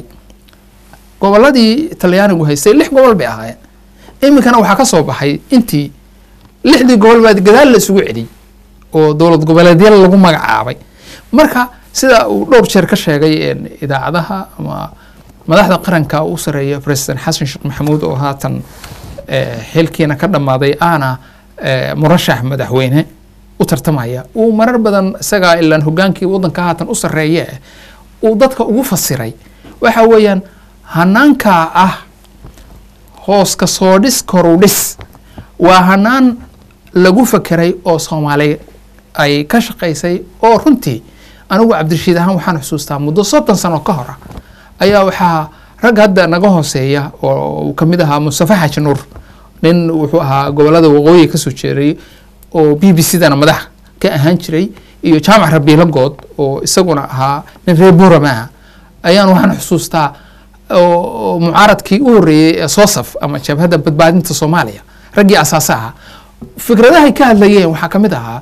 gobolladii talyaanigu haystay lix gobol bay ahaayeen iminkana waxaa ka soo baxay intii lixdii gobol baa gadaal la isugu celiyey oo dowlad goboleedyada lagu magacaabay marka sida uu dhowr jeer ka sheegay en, idaacadaha ama madaxda qaranka u sareeya president xasan sheekh maxamuud oo haatan eh, xilkiina ka dhammaaday aana eh, murashax madaxweyne u tartamaya uu marar badan isagaa ilaan hogaankii wadanka haatan u sareeye uu dadka ugu fasiray waxa weeyaan hanaankaa ah hoos ka soo dhis koru dhis waa hanaan lagu fakeray oo soomaali ay ka shaqaysay oo runtii anigu cabdirashiid ahaan waxaan xusuustaa muddo soddon sano ka hor ah ayaa waxaa rag hadda naga hooseeya oo uu ka mid ahaa mustafa xaaji nuur nin wuxuu ahaa gobolada waqooyi kasoo jeeray oo b b c dana madax ka ahaan jiray iyo jaamac rabiilo good oo isaguna ahaa nin reer buurama ah ayaan waxaan xusuustaa oo oo mucaaradkii u horreeyey ee soosaf ama jabhadda badbaadinta soomaaliya raggii asaasa ahaa fikradahay ka hadlayeen waxaa ka mid ahaa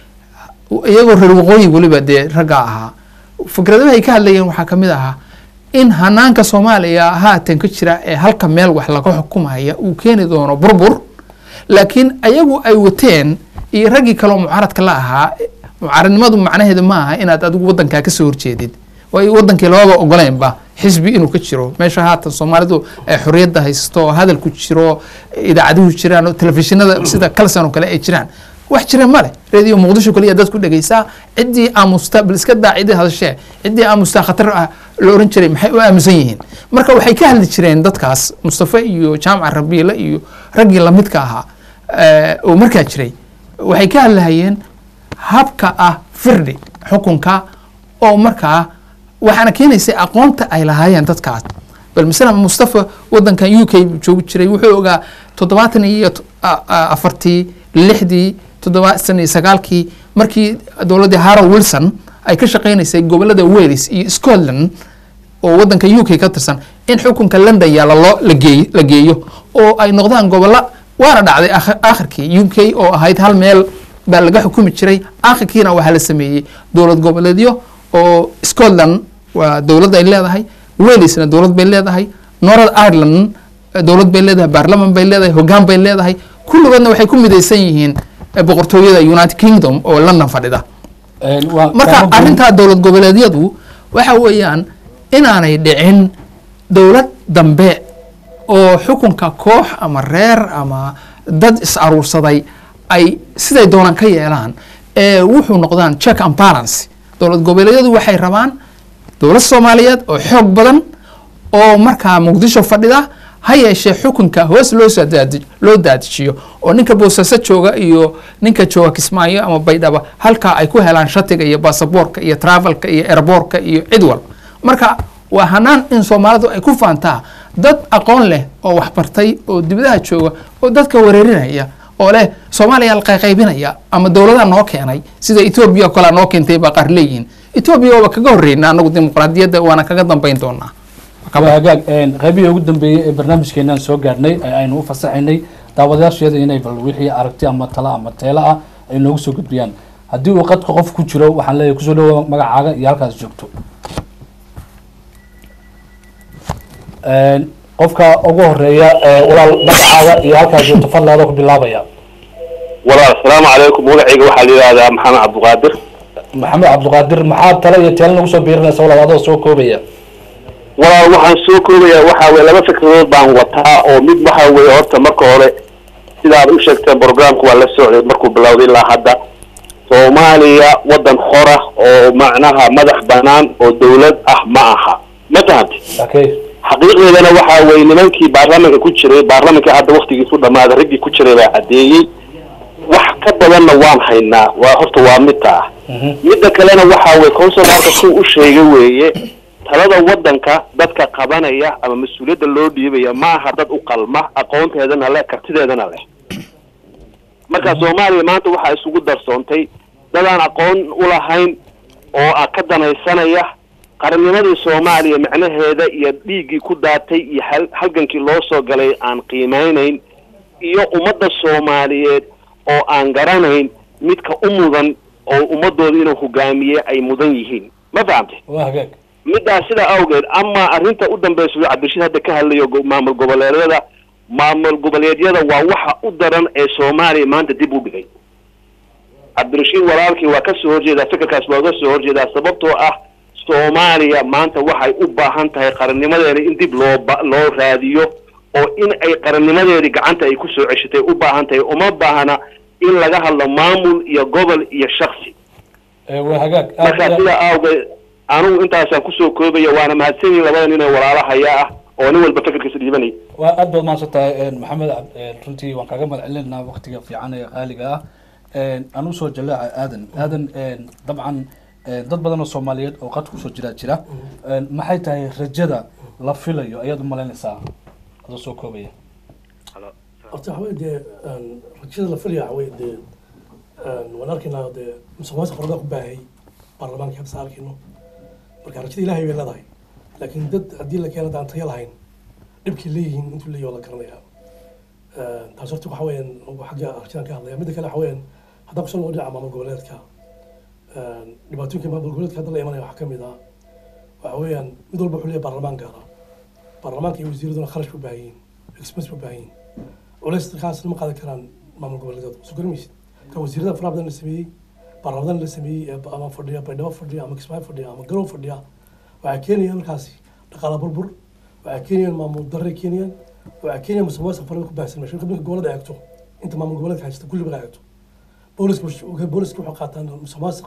iyagoo reer waqooyi weliba dee raggaa ahaa fikradahay ka hadlayeen waxaa ka mid ahaa in hanaanka soomaaliya haatan ka jira ee halka meel wax laga xukumaya uu keeni doono burbur laakiin ayagu ay wateen iyo raggii kaleo mucaaradka la ahaa mucaaradnimadu macnaheedu ma aha inaad adigu wadankaa kasoo horjeedid waayo wadankii lababa ogoleynba xisbi inuu ka jiro meesha haatan soomaalidu ay xorriyadda haysto hadalku jiro idaacaduhu jiraan oo telefishinada sida kalsan oo kale ay jiraan wax jira male radio muqdisho kaliya dad ku dhegeysaa ciddii aamusta bal iska daa ciddii hadashee ciddii aamusta khatar ah la oran jiray maxay u aamusan yihiin marka waxay ka hadli jireen dadkaas mustafa iyo jaamaca rabiile iyo raggii lamidka ahaa eh, oo markaa jiray waxay ka hadlahayeen habka ah firdhi xukunka oo markaa waxaana keenaysay aqoonta ay lahaayeen dadkaas bal masalan mustafa wadankan u k buu joogi jiray wuxuu ogaa toddobaatan iyo t- a- a- afartii lixdii toddobaatan iyo sagaalkii markii dowladdii harow wilson ay ka shaqaynaysay gobolada wales iyo scotland oo wadanka u k ka tirsan in xukunka london yaalla loo la geey la geeyo oo ay noqdaan gobolla waana dhacday akh- aakhirkii u k oo ahayd hal meel baa laga xukumi jiray aakhirkiina waxaa la sameeyey dowlad goboleedyo oo scotland waa dowlad ay leedahay walesna dowlad bay leedahay north ireland eh, dowlad bay leedahay baarlaman bay leedahay hoggaan bay leedahay kulligoodna waxay ku midaysan yihiin eh, boqortooyada united kingdom oo london fadhida marka arrintaa dowlad goboleedyadu waxa weeyaan inaanay dhicin dowlad dambe oo xukunka koox ama reer ama dad is aruursaday ay siday doonaan ka yeelaan ee wuxuu noqdaan check and balance dowlad goboleedyadu waxay rabaan dowlad soomaaliyeed oo xoog badan oo markaa muqdisho fadhida ha yeeshee xukunka hoos loo soo daadi loo daadijiyo oo ninka boosaaso jooga iyo ninka jooga kismaayo ama baydhaba halkaa ay ku helaan shatiga iyo baasaboorka iyo travelka iyo airboorka iyo cid wal marka waa hanaan in soomaalidu ay ku faantaa dad aqoon leh oo waxbartay oo dibadaha jooga oo dadka wareerinaya oo leh soomaaliya la qayqaybinaya ama dowladaha noo keenay sida etoobiya oo kale noo keentay baa qaar leeyihiin etoobiya waaba kaga horreyna anagu dimuqraadiyadda waana kaga dambayn doonaa waa hagaag qaybihii ugu dambeeyey ee barnaamijkeenaan soo gaarhnay ee aynu u fasaxaynay daawadayaasheeda inay bal wixii aragti ama tala ama teelo ah ay noogu soo gudbiyaan haddii uu qadka qof ku jiro waxaan leeyahay kusoo dhawoa magacaaga iyo halkaas joogto Een, qofka ugu horeeya ee walaal magacaaga iyo halkaas joogto fadlaada ku bilaabaya walaal asalaamu calaykum magacayga waxaa la yidhahdaa maxamed cabdiqaadir maxamed cabdiqaadir maxaa tala iyo teelo nagu soo biirinaysa walaal adoo soo koobaya walaal waxaan soo koobayaa waxaa weye laba fikradood baan wataa oo mid waxaa weeye horta marka hore sidaad u sheegteen programka waa la socday markuu bilowday ilaa hadda soomaaliya waddan xora oo macnaha madax banaan oo dawlad ah ma aha ma fahamti okay xaqiiqdeedana waxaa weeye nimankii baarlamaanka ku jiray baarlamaanka hadda waktigiisu dhamaaday raggii ku jiray baa caddeeyey wax ka badanna waan haynaa waa horta waa midta ah midda kalena waxaa weye consularka suu u sheegay weeye talada waddanka dadka qabanaya ama mas-uuliyadda loo dhiibaya ma aha dad u qalma aqoonteedana leh kartideedana leh marka soomaaliya maanta waxaa isugu darsoontay dadaan aqoon u lahayn oo ah ka danaysanaya qarannimadii soomaaliya macnaheeda iyo dhiiggii ku daatay iyo hal halgankii loo soo galay aan qiimeynayn iyo ummadda soomaaliyeed oo aan garanayn midka u mudan oo ummadooda inuu hogaamiye ay mudan yihiin ma fahamtay waa hagaag middaas sidaa awgeed ama arrinta u dambeysa uu cabdirashiid hadda ka hadlayo go- maamul goboleedyada maamul goboleedyada waa waxa u daran ee soomaaliya maanta dib u dhigay cabdirashiid walaalkii waa ka soo horjeedaa fikirkaas waa uga soo horjeedaa sababtoo ah soomaaliya maanta waxay u baahan tahay qarannimadeeda in dib loo ba- loo raadiyo oo in ay qarannimadeedii gacanta ay kusoo ceshatay u baahan tahay uma baahna in laga hadlo maamul iyo gobol iyo shaksi Ee, waa hagaag aad marka iyo- sidaa awgeed anigu intaasaan kusoo koobaya waana mahadsan yihin labada nin ee walaalahaya ah oo nin walba fikirkiisa dhiibanaya waa aad baad mahadsan tahay een, maxamed cab- een, runtii waan kaaga mahad celinaynaa waqtiga fiican ee qaaliga ah Een, aan usoo jallaaca aadan aadan een, dabcan een, dad badan oo soomaaliyeed oo qad kusoo jiraa jira Een, maxay tahay rajada la filayo ayaad u malaynaysaa adoo soo koobaya horta waxa weye dee een, rajada la filaya waxa weye dee een, waan arkaynaa dee musuqmaasuq farabadan ku baahay baarlamaanka habsa arkayno marka rajada ilaahay bay leedahay laakiin dad haddii la keeno daan tayo lahayn dhibkay leeyihiin intuu leeyahy waa la garanaya Een, taas horta waxa weeyaan ugu xagga rajadan ka hadlaya midda kale waxa weeyaan haddaan kusoo noqo dhinaca maamul goboleedka een, dhibaatooyinka maamul goboleedka hadda la imanaya waxaa ka mid ah waxa weeyaan mid walba wuxuu leeyahay baarlamaan gaara baarlamaanka iyo wasiiraduna kharash bu baahan yihiin expense bu baahan yihiin culays kaas ma qaadan karaan maamul goboleedyada soo garmaysid ka wasiirada faraha badan la sameeyey baarlamadan la sameeyey ee ama fadhiya baydhabo fadhiya ama kismaayo fadhiya ama garow fadhiya waxay keenayaan markaasi dhaqaala burbur waxay keenayaan maamul darre keenayaan waxay keenayaan musuqmaasuq farada ku baahsan meesha marka gobolada eegto inta maamul goboleedka haysta kulli markaa eegto booliska wuxuu- booliska waxay qaataan musuqmaasuq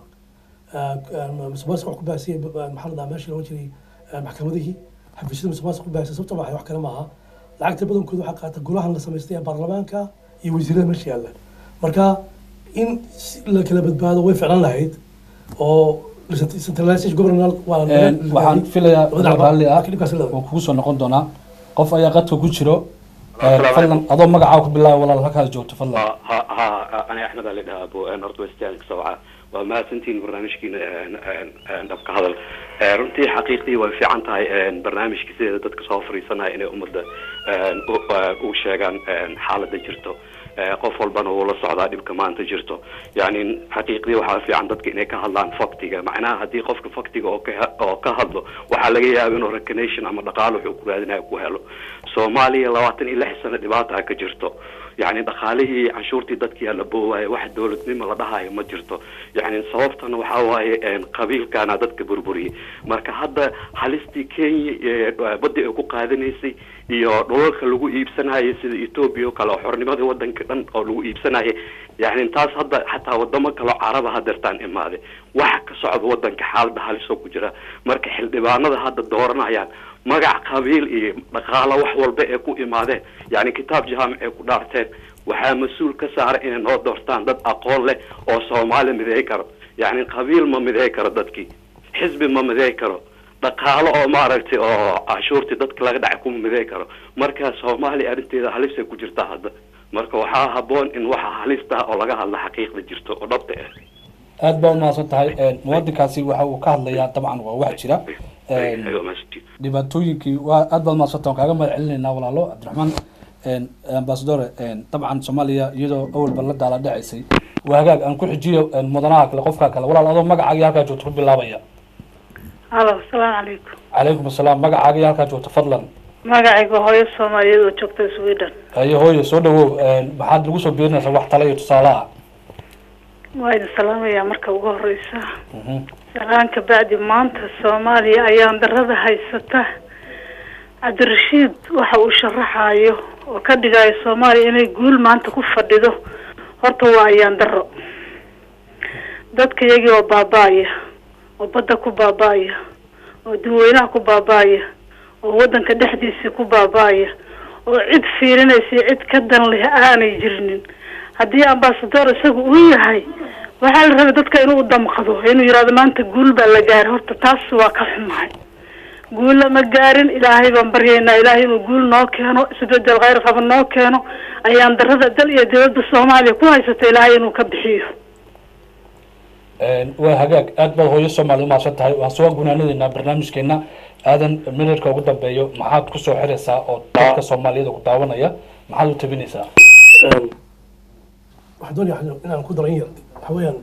musuqmaasuq wax ku baahsiyay maxaa la dhahaa meesha looga jiray eh, maxkamadihii xafiisyada musuqmaasuq ku baahsay sababta waxay wax kale maaha lacagta badankooda waxaa qaata golahan la samaystay ee baarlamaanka iyo wasiirada meesha yaalla marka in si la kala badbaado way ficlan lahayd oo centralization governor waa Een, waxaan filayaa labada adoo raalli ah laakiin dhibkaas leedahay. waan kugu soo noqon doonaa qof ayaa qadka ku jiro Een, Assalaamu fadlan adoo magacaa ku bilaaba walaal halkaas joogto fadlan ha ha ha ana axmed ali dhahaa abo northwestern sawca waa mahadsantihiin barnaamijkiina dhabka hadal Eh, runtii xaqiiqdii way fiican tahay eh, barnaamijka sideeda dadka soo fariisanaya inay ummadda eh, u- eh, u sheegaan eh, xaaladda jirto Eh, qof walbana wuu la socdaa dhibka maanta jirto yani xaqiiqdii waxaa fiican dadka inay ka hadlaan faktiga macnaha haddii qofka faktiga oo ka oo ka hadlo waxaa laga yaaba inuu recognition ama dhaqaalo wuxuu ku raadinayo ku helo soomaaliya labaatan iyo lix sano dhibaata ka jirto yani dhaqaalihii canshuurtii dadkii la boowaayo wax dowladnimo la dhahayo ma jirto yani sababtana waxaa waaye een, qabiilkana dadka burburiyey marka hadda halistii kenya ee badda ay ku qaadanaysay iyo dhulalka lagu iibsanayo sida ethoobia oo kale oo xornimada wadanka dhan oo lagu iibsanayo yani taas hadda xataa wadamo kale oo caraba hadeertaan imaade waxa ka socda wadanka xaalada halisoo ku jira marka xildhibaanada hadda dooranayaan magac qabiil iyo dhaqaalo wax walba ee ku imaadeen yani kitaab jaamic ay ku dhaarteen waxaa mas-uul ka saara inay noo doortaan dad aqoon leh oo soomaali mideey karo yani qabiil ma mideey karo dadkii xisbi ma mideey karo dhaqaalo oo maaragtay oo cashuurtii dadka laga dhacay kuma mideey karo marka soomaaliya arrinteeda halisay ku jirtaa hadda marka waxaa haboon in waxa halista oo laga hadla xaqiiqda jirto oo dhabta ah aad baa umahadsan tahay Een, muwadinkaasi waxa uu ka hadlayaa dabcan waa wax jira Een, Aywa, mahadsantihiin. dhibaatooyinkii waa aad baad mahadsantaha waan kaaga mahad celinaynaa walaalo cabdiraxmaan ambasadore dabcan soomaaliya iyadoo awalba la daala dhacaysay waa hagaag aan ku xijiyo mudanaha kale qofka kale walaal adoo magacaaga halkaa joogto ku bilaabaya alo asalaamu calaykum calaykum asalaam magacaaga iyo halkaa joogto fadlan magacayga hooyo soomaaliyeed oo joogta sweden haye hooyo soo dhawow maxaad lagu soo biirinaysaa wax tale iyo tusaale ah waa idin salaamayaa marka ugu horeysa salaan ka bacdi maanta soomaaliya ayaan darada haysata cabdirashiid waxa uu sharaxayo oo ka dhigayo soomaaliya inay guul maanta ku fadhido horta waa ayaan daro dadka iyagii oo baaba-aya oo badda ku baaba-aya oo dadweynaha ku baaba-aya oo waddanka dhexdiisii ku baaba-aya oo cid fiirinaysa cid ka dan leh aanay jirinin haddii ambasador isaga uu yahay waxaa la rabay dadka inuu damqado inuu yihahdo maanta guul baa la gaaray horta taas waa ka xumahay guul lama gaarin ilaahay baan baryaynaa ilaahay inuu guul noo keeno isbedel kheyr qaba noo keeno ayaan darada dal iyo dowladda soomaaliya ku haysata ilaahay inuu ka bixiyo waa hagaag aad baad hooyo soomaali umahadsan tahay waan soo gunaanadeynaa barnaamijkeena aadan minidka ugu dambeeyo maxaad kusoo xiraysaa oo dadka soomaaliyada ku daawanaya maxaad u tabinaysaa waxaan doonaya inaan ku daran yar waxa weeyaan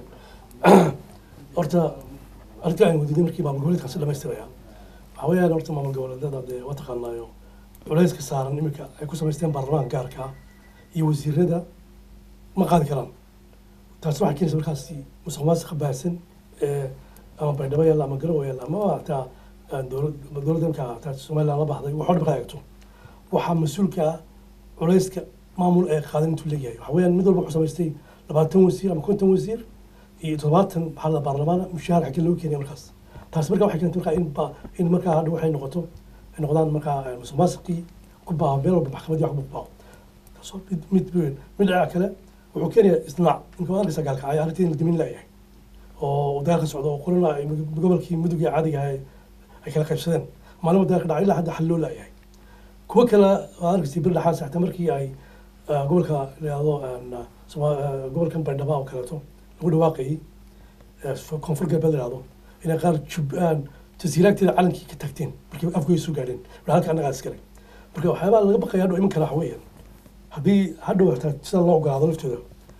horta arrintii aan wadiday markii maamul goboleedkan si dhamaystiraya waxa weeyaan horta maamul goboleedyada dee waa taqaanaayo culayska saaran iminka ay ku samaysteen baarlamaanka gaarka ah iyo wasiirada ma qaadi karaan taasi waxay keenaysa markaasi musuq maasuqa baahsan ee ama baydhabo yaalla ama garowe yaalla ama hataa dowlad dowladda imka hataa somaliland la baxday waxoo dhan ka eegto waxaa mas-uulka ah culayska maamul ee qaadan intuu leeyahay waxa weeyaan mid walba wuxuu samaystay labaatan wasiir ama konton wasiir iyo toddobaatan maxaa la baarlamaana mushaar xagee loogu keenaya markaas taasi markaa waxay keentay markaa in ba in markaa hadha waxay noqoto ay noqdaan markaa musuq maasuqii ku baaho meel walba maxkamadii wax ku baaho taasoo mid mid weyn mid dhinaca kale wuxuu keenayaa isnaac ninka waa arkaysa gaalkacaya arrintii in la dimin laayahay oo dagaal ka socdo oo qolana ay gobolkii mudug ee caadiga ahay ay kala qaybsadeen maalin dagaal ka dhacay ilaa hadda xal loo laayahay kuwo kale waa arkaysa bir dhaxaas xataa markii ay gobolka layihahdo gobolkan baydhaba oo kaleeto lagu dhawaaqayay koonfur galbeed layihahdo inay qaar jubbaan jasiiraagteeda calankii ka tagteen markii afkooda soo gaadheen halka annagaa iskale marka waxyaabaa laga baqaya hadhow iman kara waxa weeyaan haddii hadhow hataa sida loo ogolaado laftooda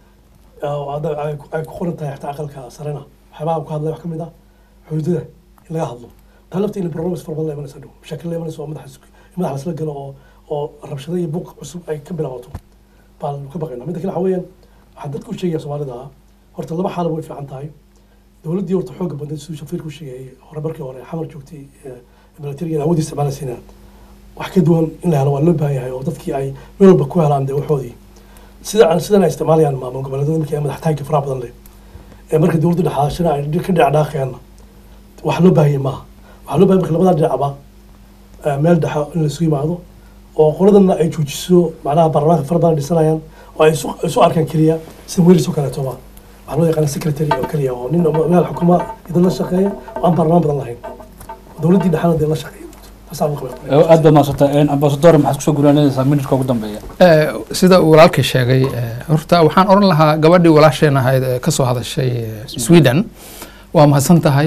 ay ku qoran tahay xataa aqalka sarena waxyaabaha ku hadlay wax ka mid ah xuduudada in laga hadlo taa lafta in problems fara badan la imanaysa hadhow mashaakil la imanaysa oo madaxa madaxa lasla galo oo oo rabshado iyo buuq cusub ay ka bilaabato baan ka baqaynaa midda kale waxa weeyaan waxaan dadka u sheegaya soomaalida ah horta laba xaalaba way fiican tahay dowladdii horta xooga badneed siduu shafiirku sheegayay hore markii hore xamar joogtay militariga awoodii isticmaalaysiina wax ka duwan in la helo waa loo baahan yahay oo dadkii ay meel walba ku helaan dee waxoodii sida aan sidan ay isticmaalayaan maamul goboleedyada markii ay madaxtaanka faraha badan leh ee marka dowladda dhexaashana ay ka dhacdhaaqayaanna wax loo baahanya maaha waxaa loo bahay marka labadaa dhinacba meel dhexa in la isugu yimaado oo qoladana ay joojiso macnaha baarlamaanka fara badan dhisanayaan oo ay isu arkaan keliya sida welis oo kaleetoba waxaa loo yaqaana secretary oo keliya oo nin meel xukuma idan la shaqeeya oo aan baarlamaan badan lahayn dowladdii dhexana dee la shaqeeya aad baad mahadsanta ambasador maxaad kusoo gunaanaysaa minidka ugu dambeeya sida uu walaalkay sheegay horta waxaan oran lahaa gabadhii walaasheen ahayd ee kasoo hadashay sweden waa mahadsan tahay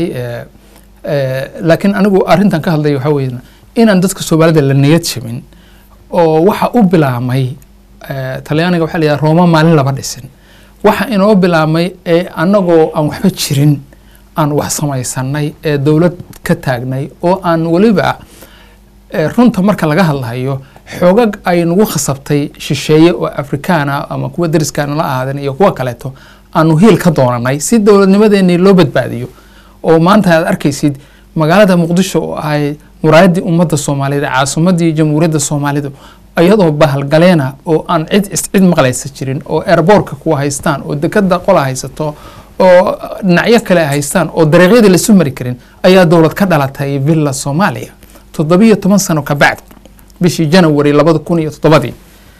laakiin anigu arrintan ka hadlaya waxaa weeye inaan dadka soomaalida la niyad jabin oo waxa u bilaamay talyaaniga waxaa la yidhaha rooma maalin laba dhisin waxa inoo bilaamay ee annagoo aan waxba jirin aan wax samaysanay ee dowlad ka taagnay oo aan weliba runta marka laga hadlayo xoogag ay nagu khasabtay shisheeye oo afrikaana ama kuwa dariskaana la ahaadeen iyo kuwa kaleeto aanu hiil ka doonanay si dowladnimadeenii loo badbaadiyo oo maanta aad arkaysid magaalada muqdisho oo ahay muraayaddii ummadda soomaaliyeed caasimadii jamhuuriyadda soomaalidu iyadoo bahalgaleena oo aan cid cid maqlaysa jirin oo airboortka kuwa haystaan oo dekada qola haysato oo dhinacyo kale haystaan oo dariiqyadii laisu mari karin ayaa dowlad ka dhalatay villa soomaaliya toddobiyo toban sano ka bacd bishii janawari labada kun iyo toddobadii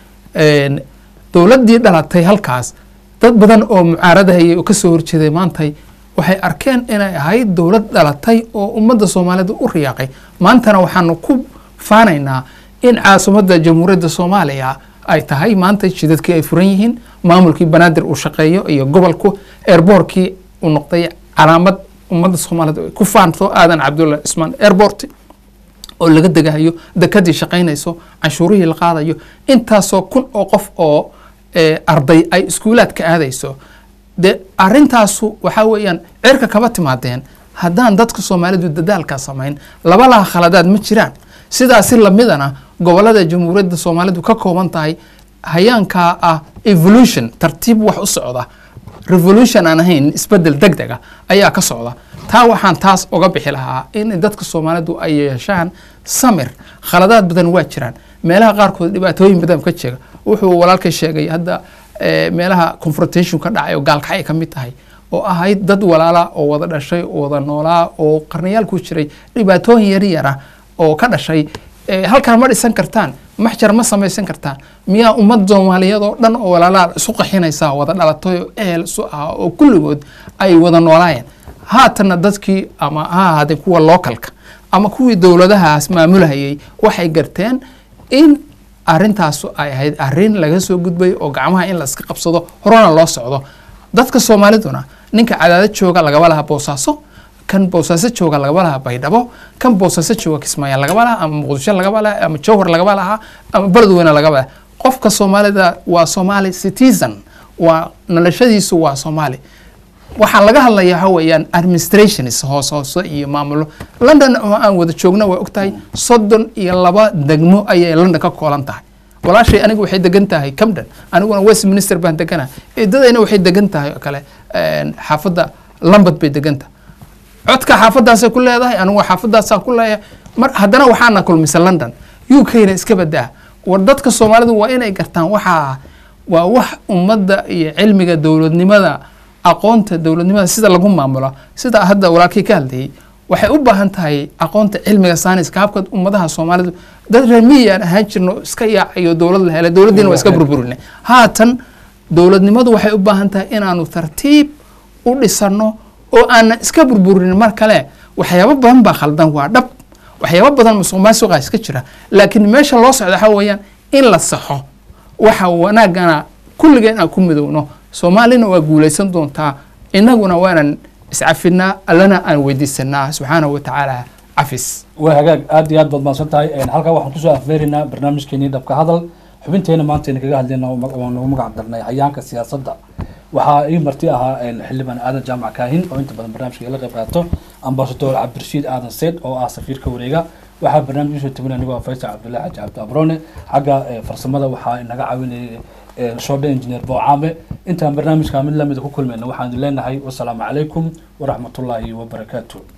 dowladdii dhalatay halkaas dad badan oo mucaaradahayay oo kasoo horjeeday maantay waxay arkeen inay ahayd dowlad dhalatay oo ummadda soomaaliyeed u riyaaqay maantana waxaanu ku faanaynaa in caasimadda jamhuuriyadda soomaaliya ay tahay maanta jidadkii ay furan yihiin maamulkii banaadir uu shaqeeyo iyo gobolku airboortkii uu noqday calaamad ummadda soomaaliyeed ay ku faanto aadan cabdulla cismaan airport oo laga degahayo dekadii shaqaynayso canshuurihii la qaadayo intaasoo kun oo qof oo eh, arday ay iskuulaadka aadayso de arintaasu waxaa weeyaan cirka kama timaadeen haddaan dadka soomaalidu dadaalkaa samayn laba laha khaladaad ma jiraan sidaasi lamidana gobolada jamhuuriyadda soomaalidu ka kooban tahay hayaankaa ah evolution tartiib wax u socda revolution aan ahayn isbedel deg dega ayaa ka socda taa waxaan taas uga bixi lahaa in dadka soomaalidu ay yeeshaan samir khaladaad badan waa jiraan meelaha qaarkood dhibaatooyin badan ka jira wuxuu walaalkay sheegay hadda eh, meelaha confrontation ka dhacay oo gaalkacay ka mid tahay oo ahayd dad walaala oo wada dhashay oo wada noolaa oo qarnayaal ku jiray dhibaatooyin yar yara oo ka dhashay eh, halkaan ma dhisan kartaan maxjar ma samaysan kartaan miyaa ummad soomaaliyeed oo dhan oo walaalaa isu qaxinaysaa wada dhalatay oo ehel isu ah oo kulligood ay wada noolaayeen haatanna dadkii ama ha ahaadeen kuwa lookalka ama kuwii dowladahaas maamulahayay waxay garteen in arintaasu ay ahayd arin laga soo gudbay oo gacmaha in la iska qabsado horena loo socdo dadka soomaaliduna ninka cadaadad jooga lagaba laha boosaaso kan boosaaso jooga lagaba laha baydhabo kan boosaaso jooga kismaayo lagaba laha ama muqdisho lagaba laha ama jowhar lagaba laha ama beledweyne lagaba laha qofka soomaalida waa somali citizen waa noloshadiisu waa soomaali waxaa laga hadlayaa waxa weeyaan administrations hoos hoose iyo maamulo london oo aan wada joogno waa ogtahay soddon iyo laba degmo ayay london ka koolan tahay walaashay anigu waxay degan tahay camden aniguna westminster baan deganahay eedadayna waxay degan tahay oo kale een, xaafadda lambad bay degan tahay codka xaafadaasay ku leedahay anigu xaafadaasaan ku leeyahay mar haddana waxaana kulmisa london u k-na iska badaa war dadka soomaalidu waa inay gartaan waxaa waa wax ummadda iyo cilmiga dowladnimada aqoonta dowladnimada sida lagu maamulo sida hadda walaalkii ka hadlayay waxay u baahan tahay aqoonta cilmiga sayniska habka ummadaha soomaalidu dad reer miyaan ahaan jirno iska yaacayo dowlad la helay dowladdiina waa iska burburinay haatan dowladnimadu waxay u baahan tahay inaanu tartiib u dhisano oo aanan iska burburin mar kale waxyaabo badan baa khaldan waa dhab waxyaabo badan musuq maasuqa iska jira laakiin meesha loo socda waxaa weeyaan in la saxo waxa wanaagana kulligeen aan ku midowno soomaalina waa guulaysan doontaa innaguna waanan iscafinaa allana aan weydiisanaa subxaanahu wa tacaala cafis waa hagaag aad iyo aad baad mahadsan tahay Een, halkaa waxaan kusoo afmeerinaa barnaamijkeenii dhabka hadal xubinteena maanta aynu kaga hadlayna waan nagu magac darnay hayaanka siyaasadda waxaa ii marti ahaa een, xildhibaan aadan jaamac kaahin oo inta badan barnaamijka ila qayb qaato ambasador cabdirashiid aadan seyd oo ah safiirka wareega waxaa barnaamij usoo tabin anigoo ah faysal cabdullahi xaji cabdi abrone xagga eh, farsamada waxaa inaga caawinayay eh, shoodhe engineer boocaame intaan barnaamijka mid lamida ku kulmayna waxaan idin leenahay wasalaamu calaykum waraxmatullaahi wabarakaatu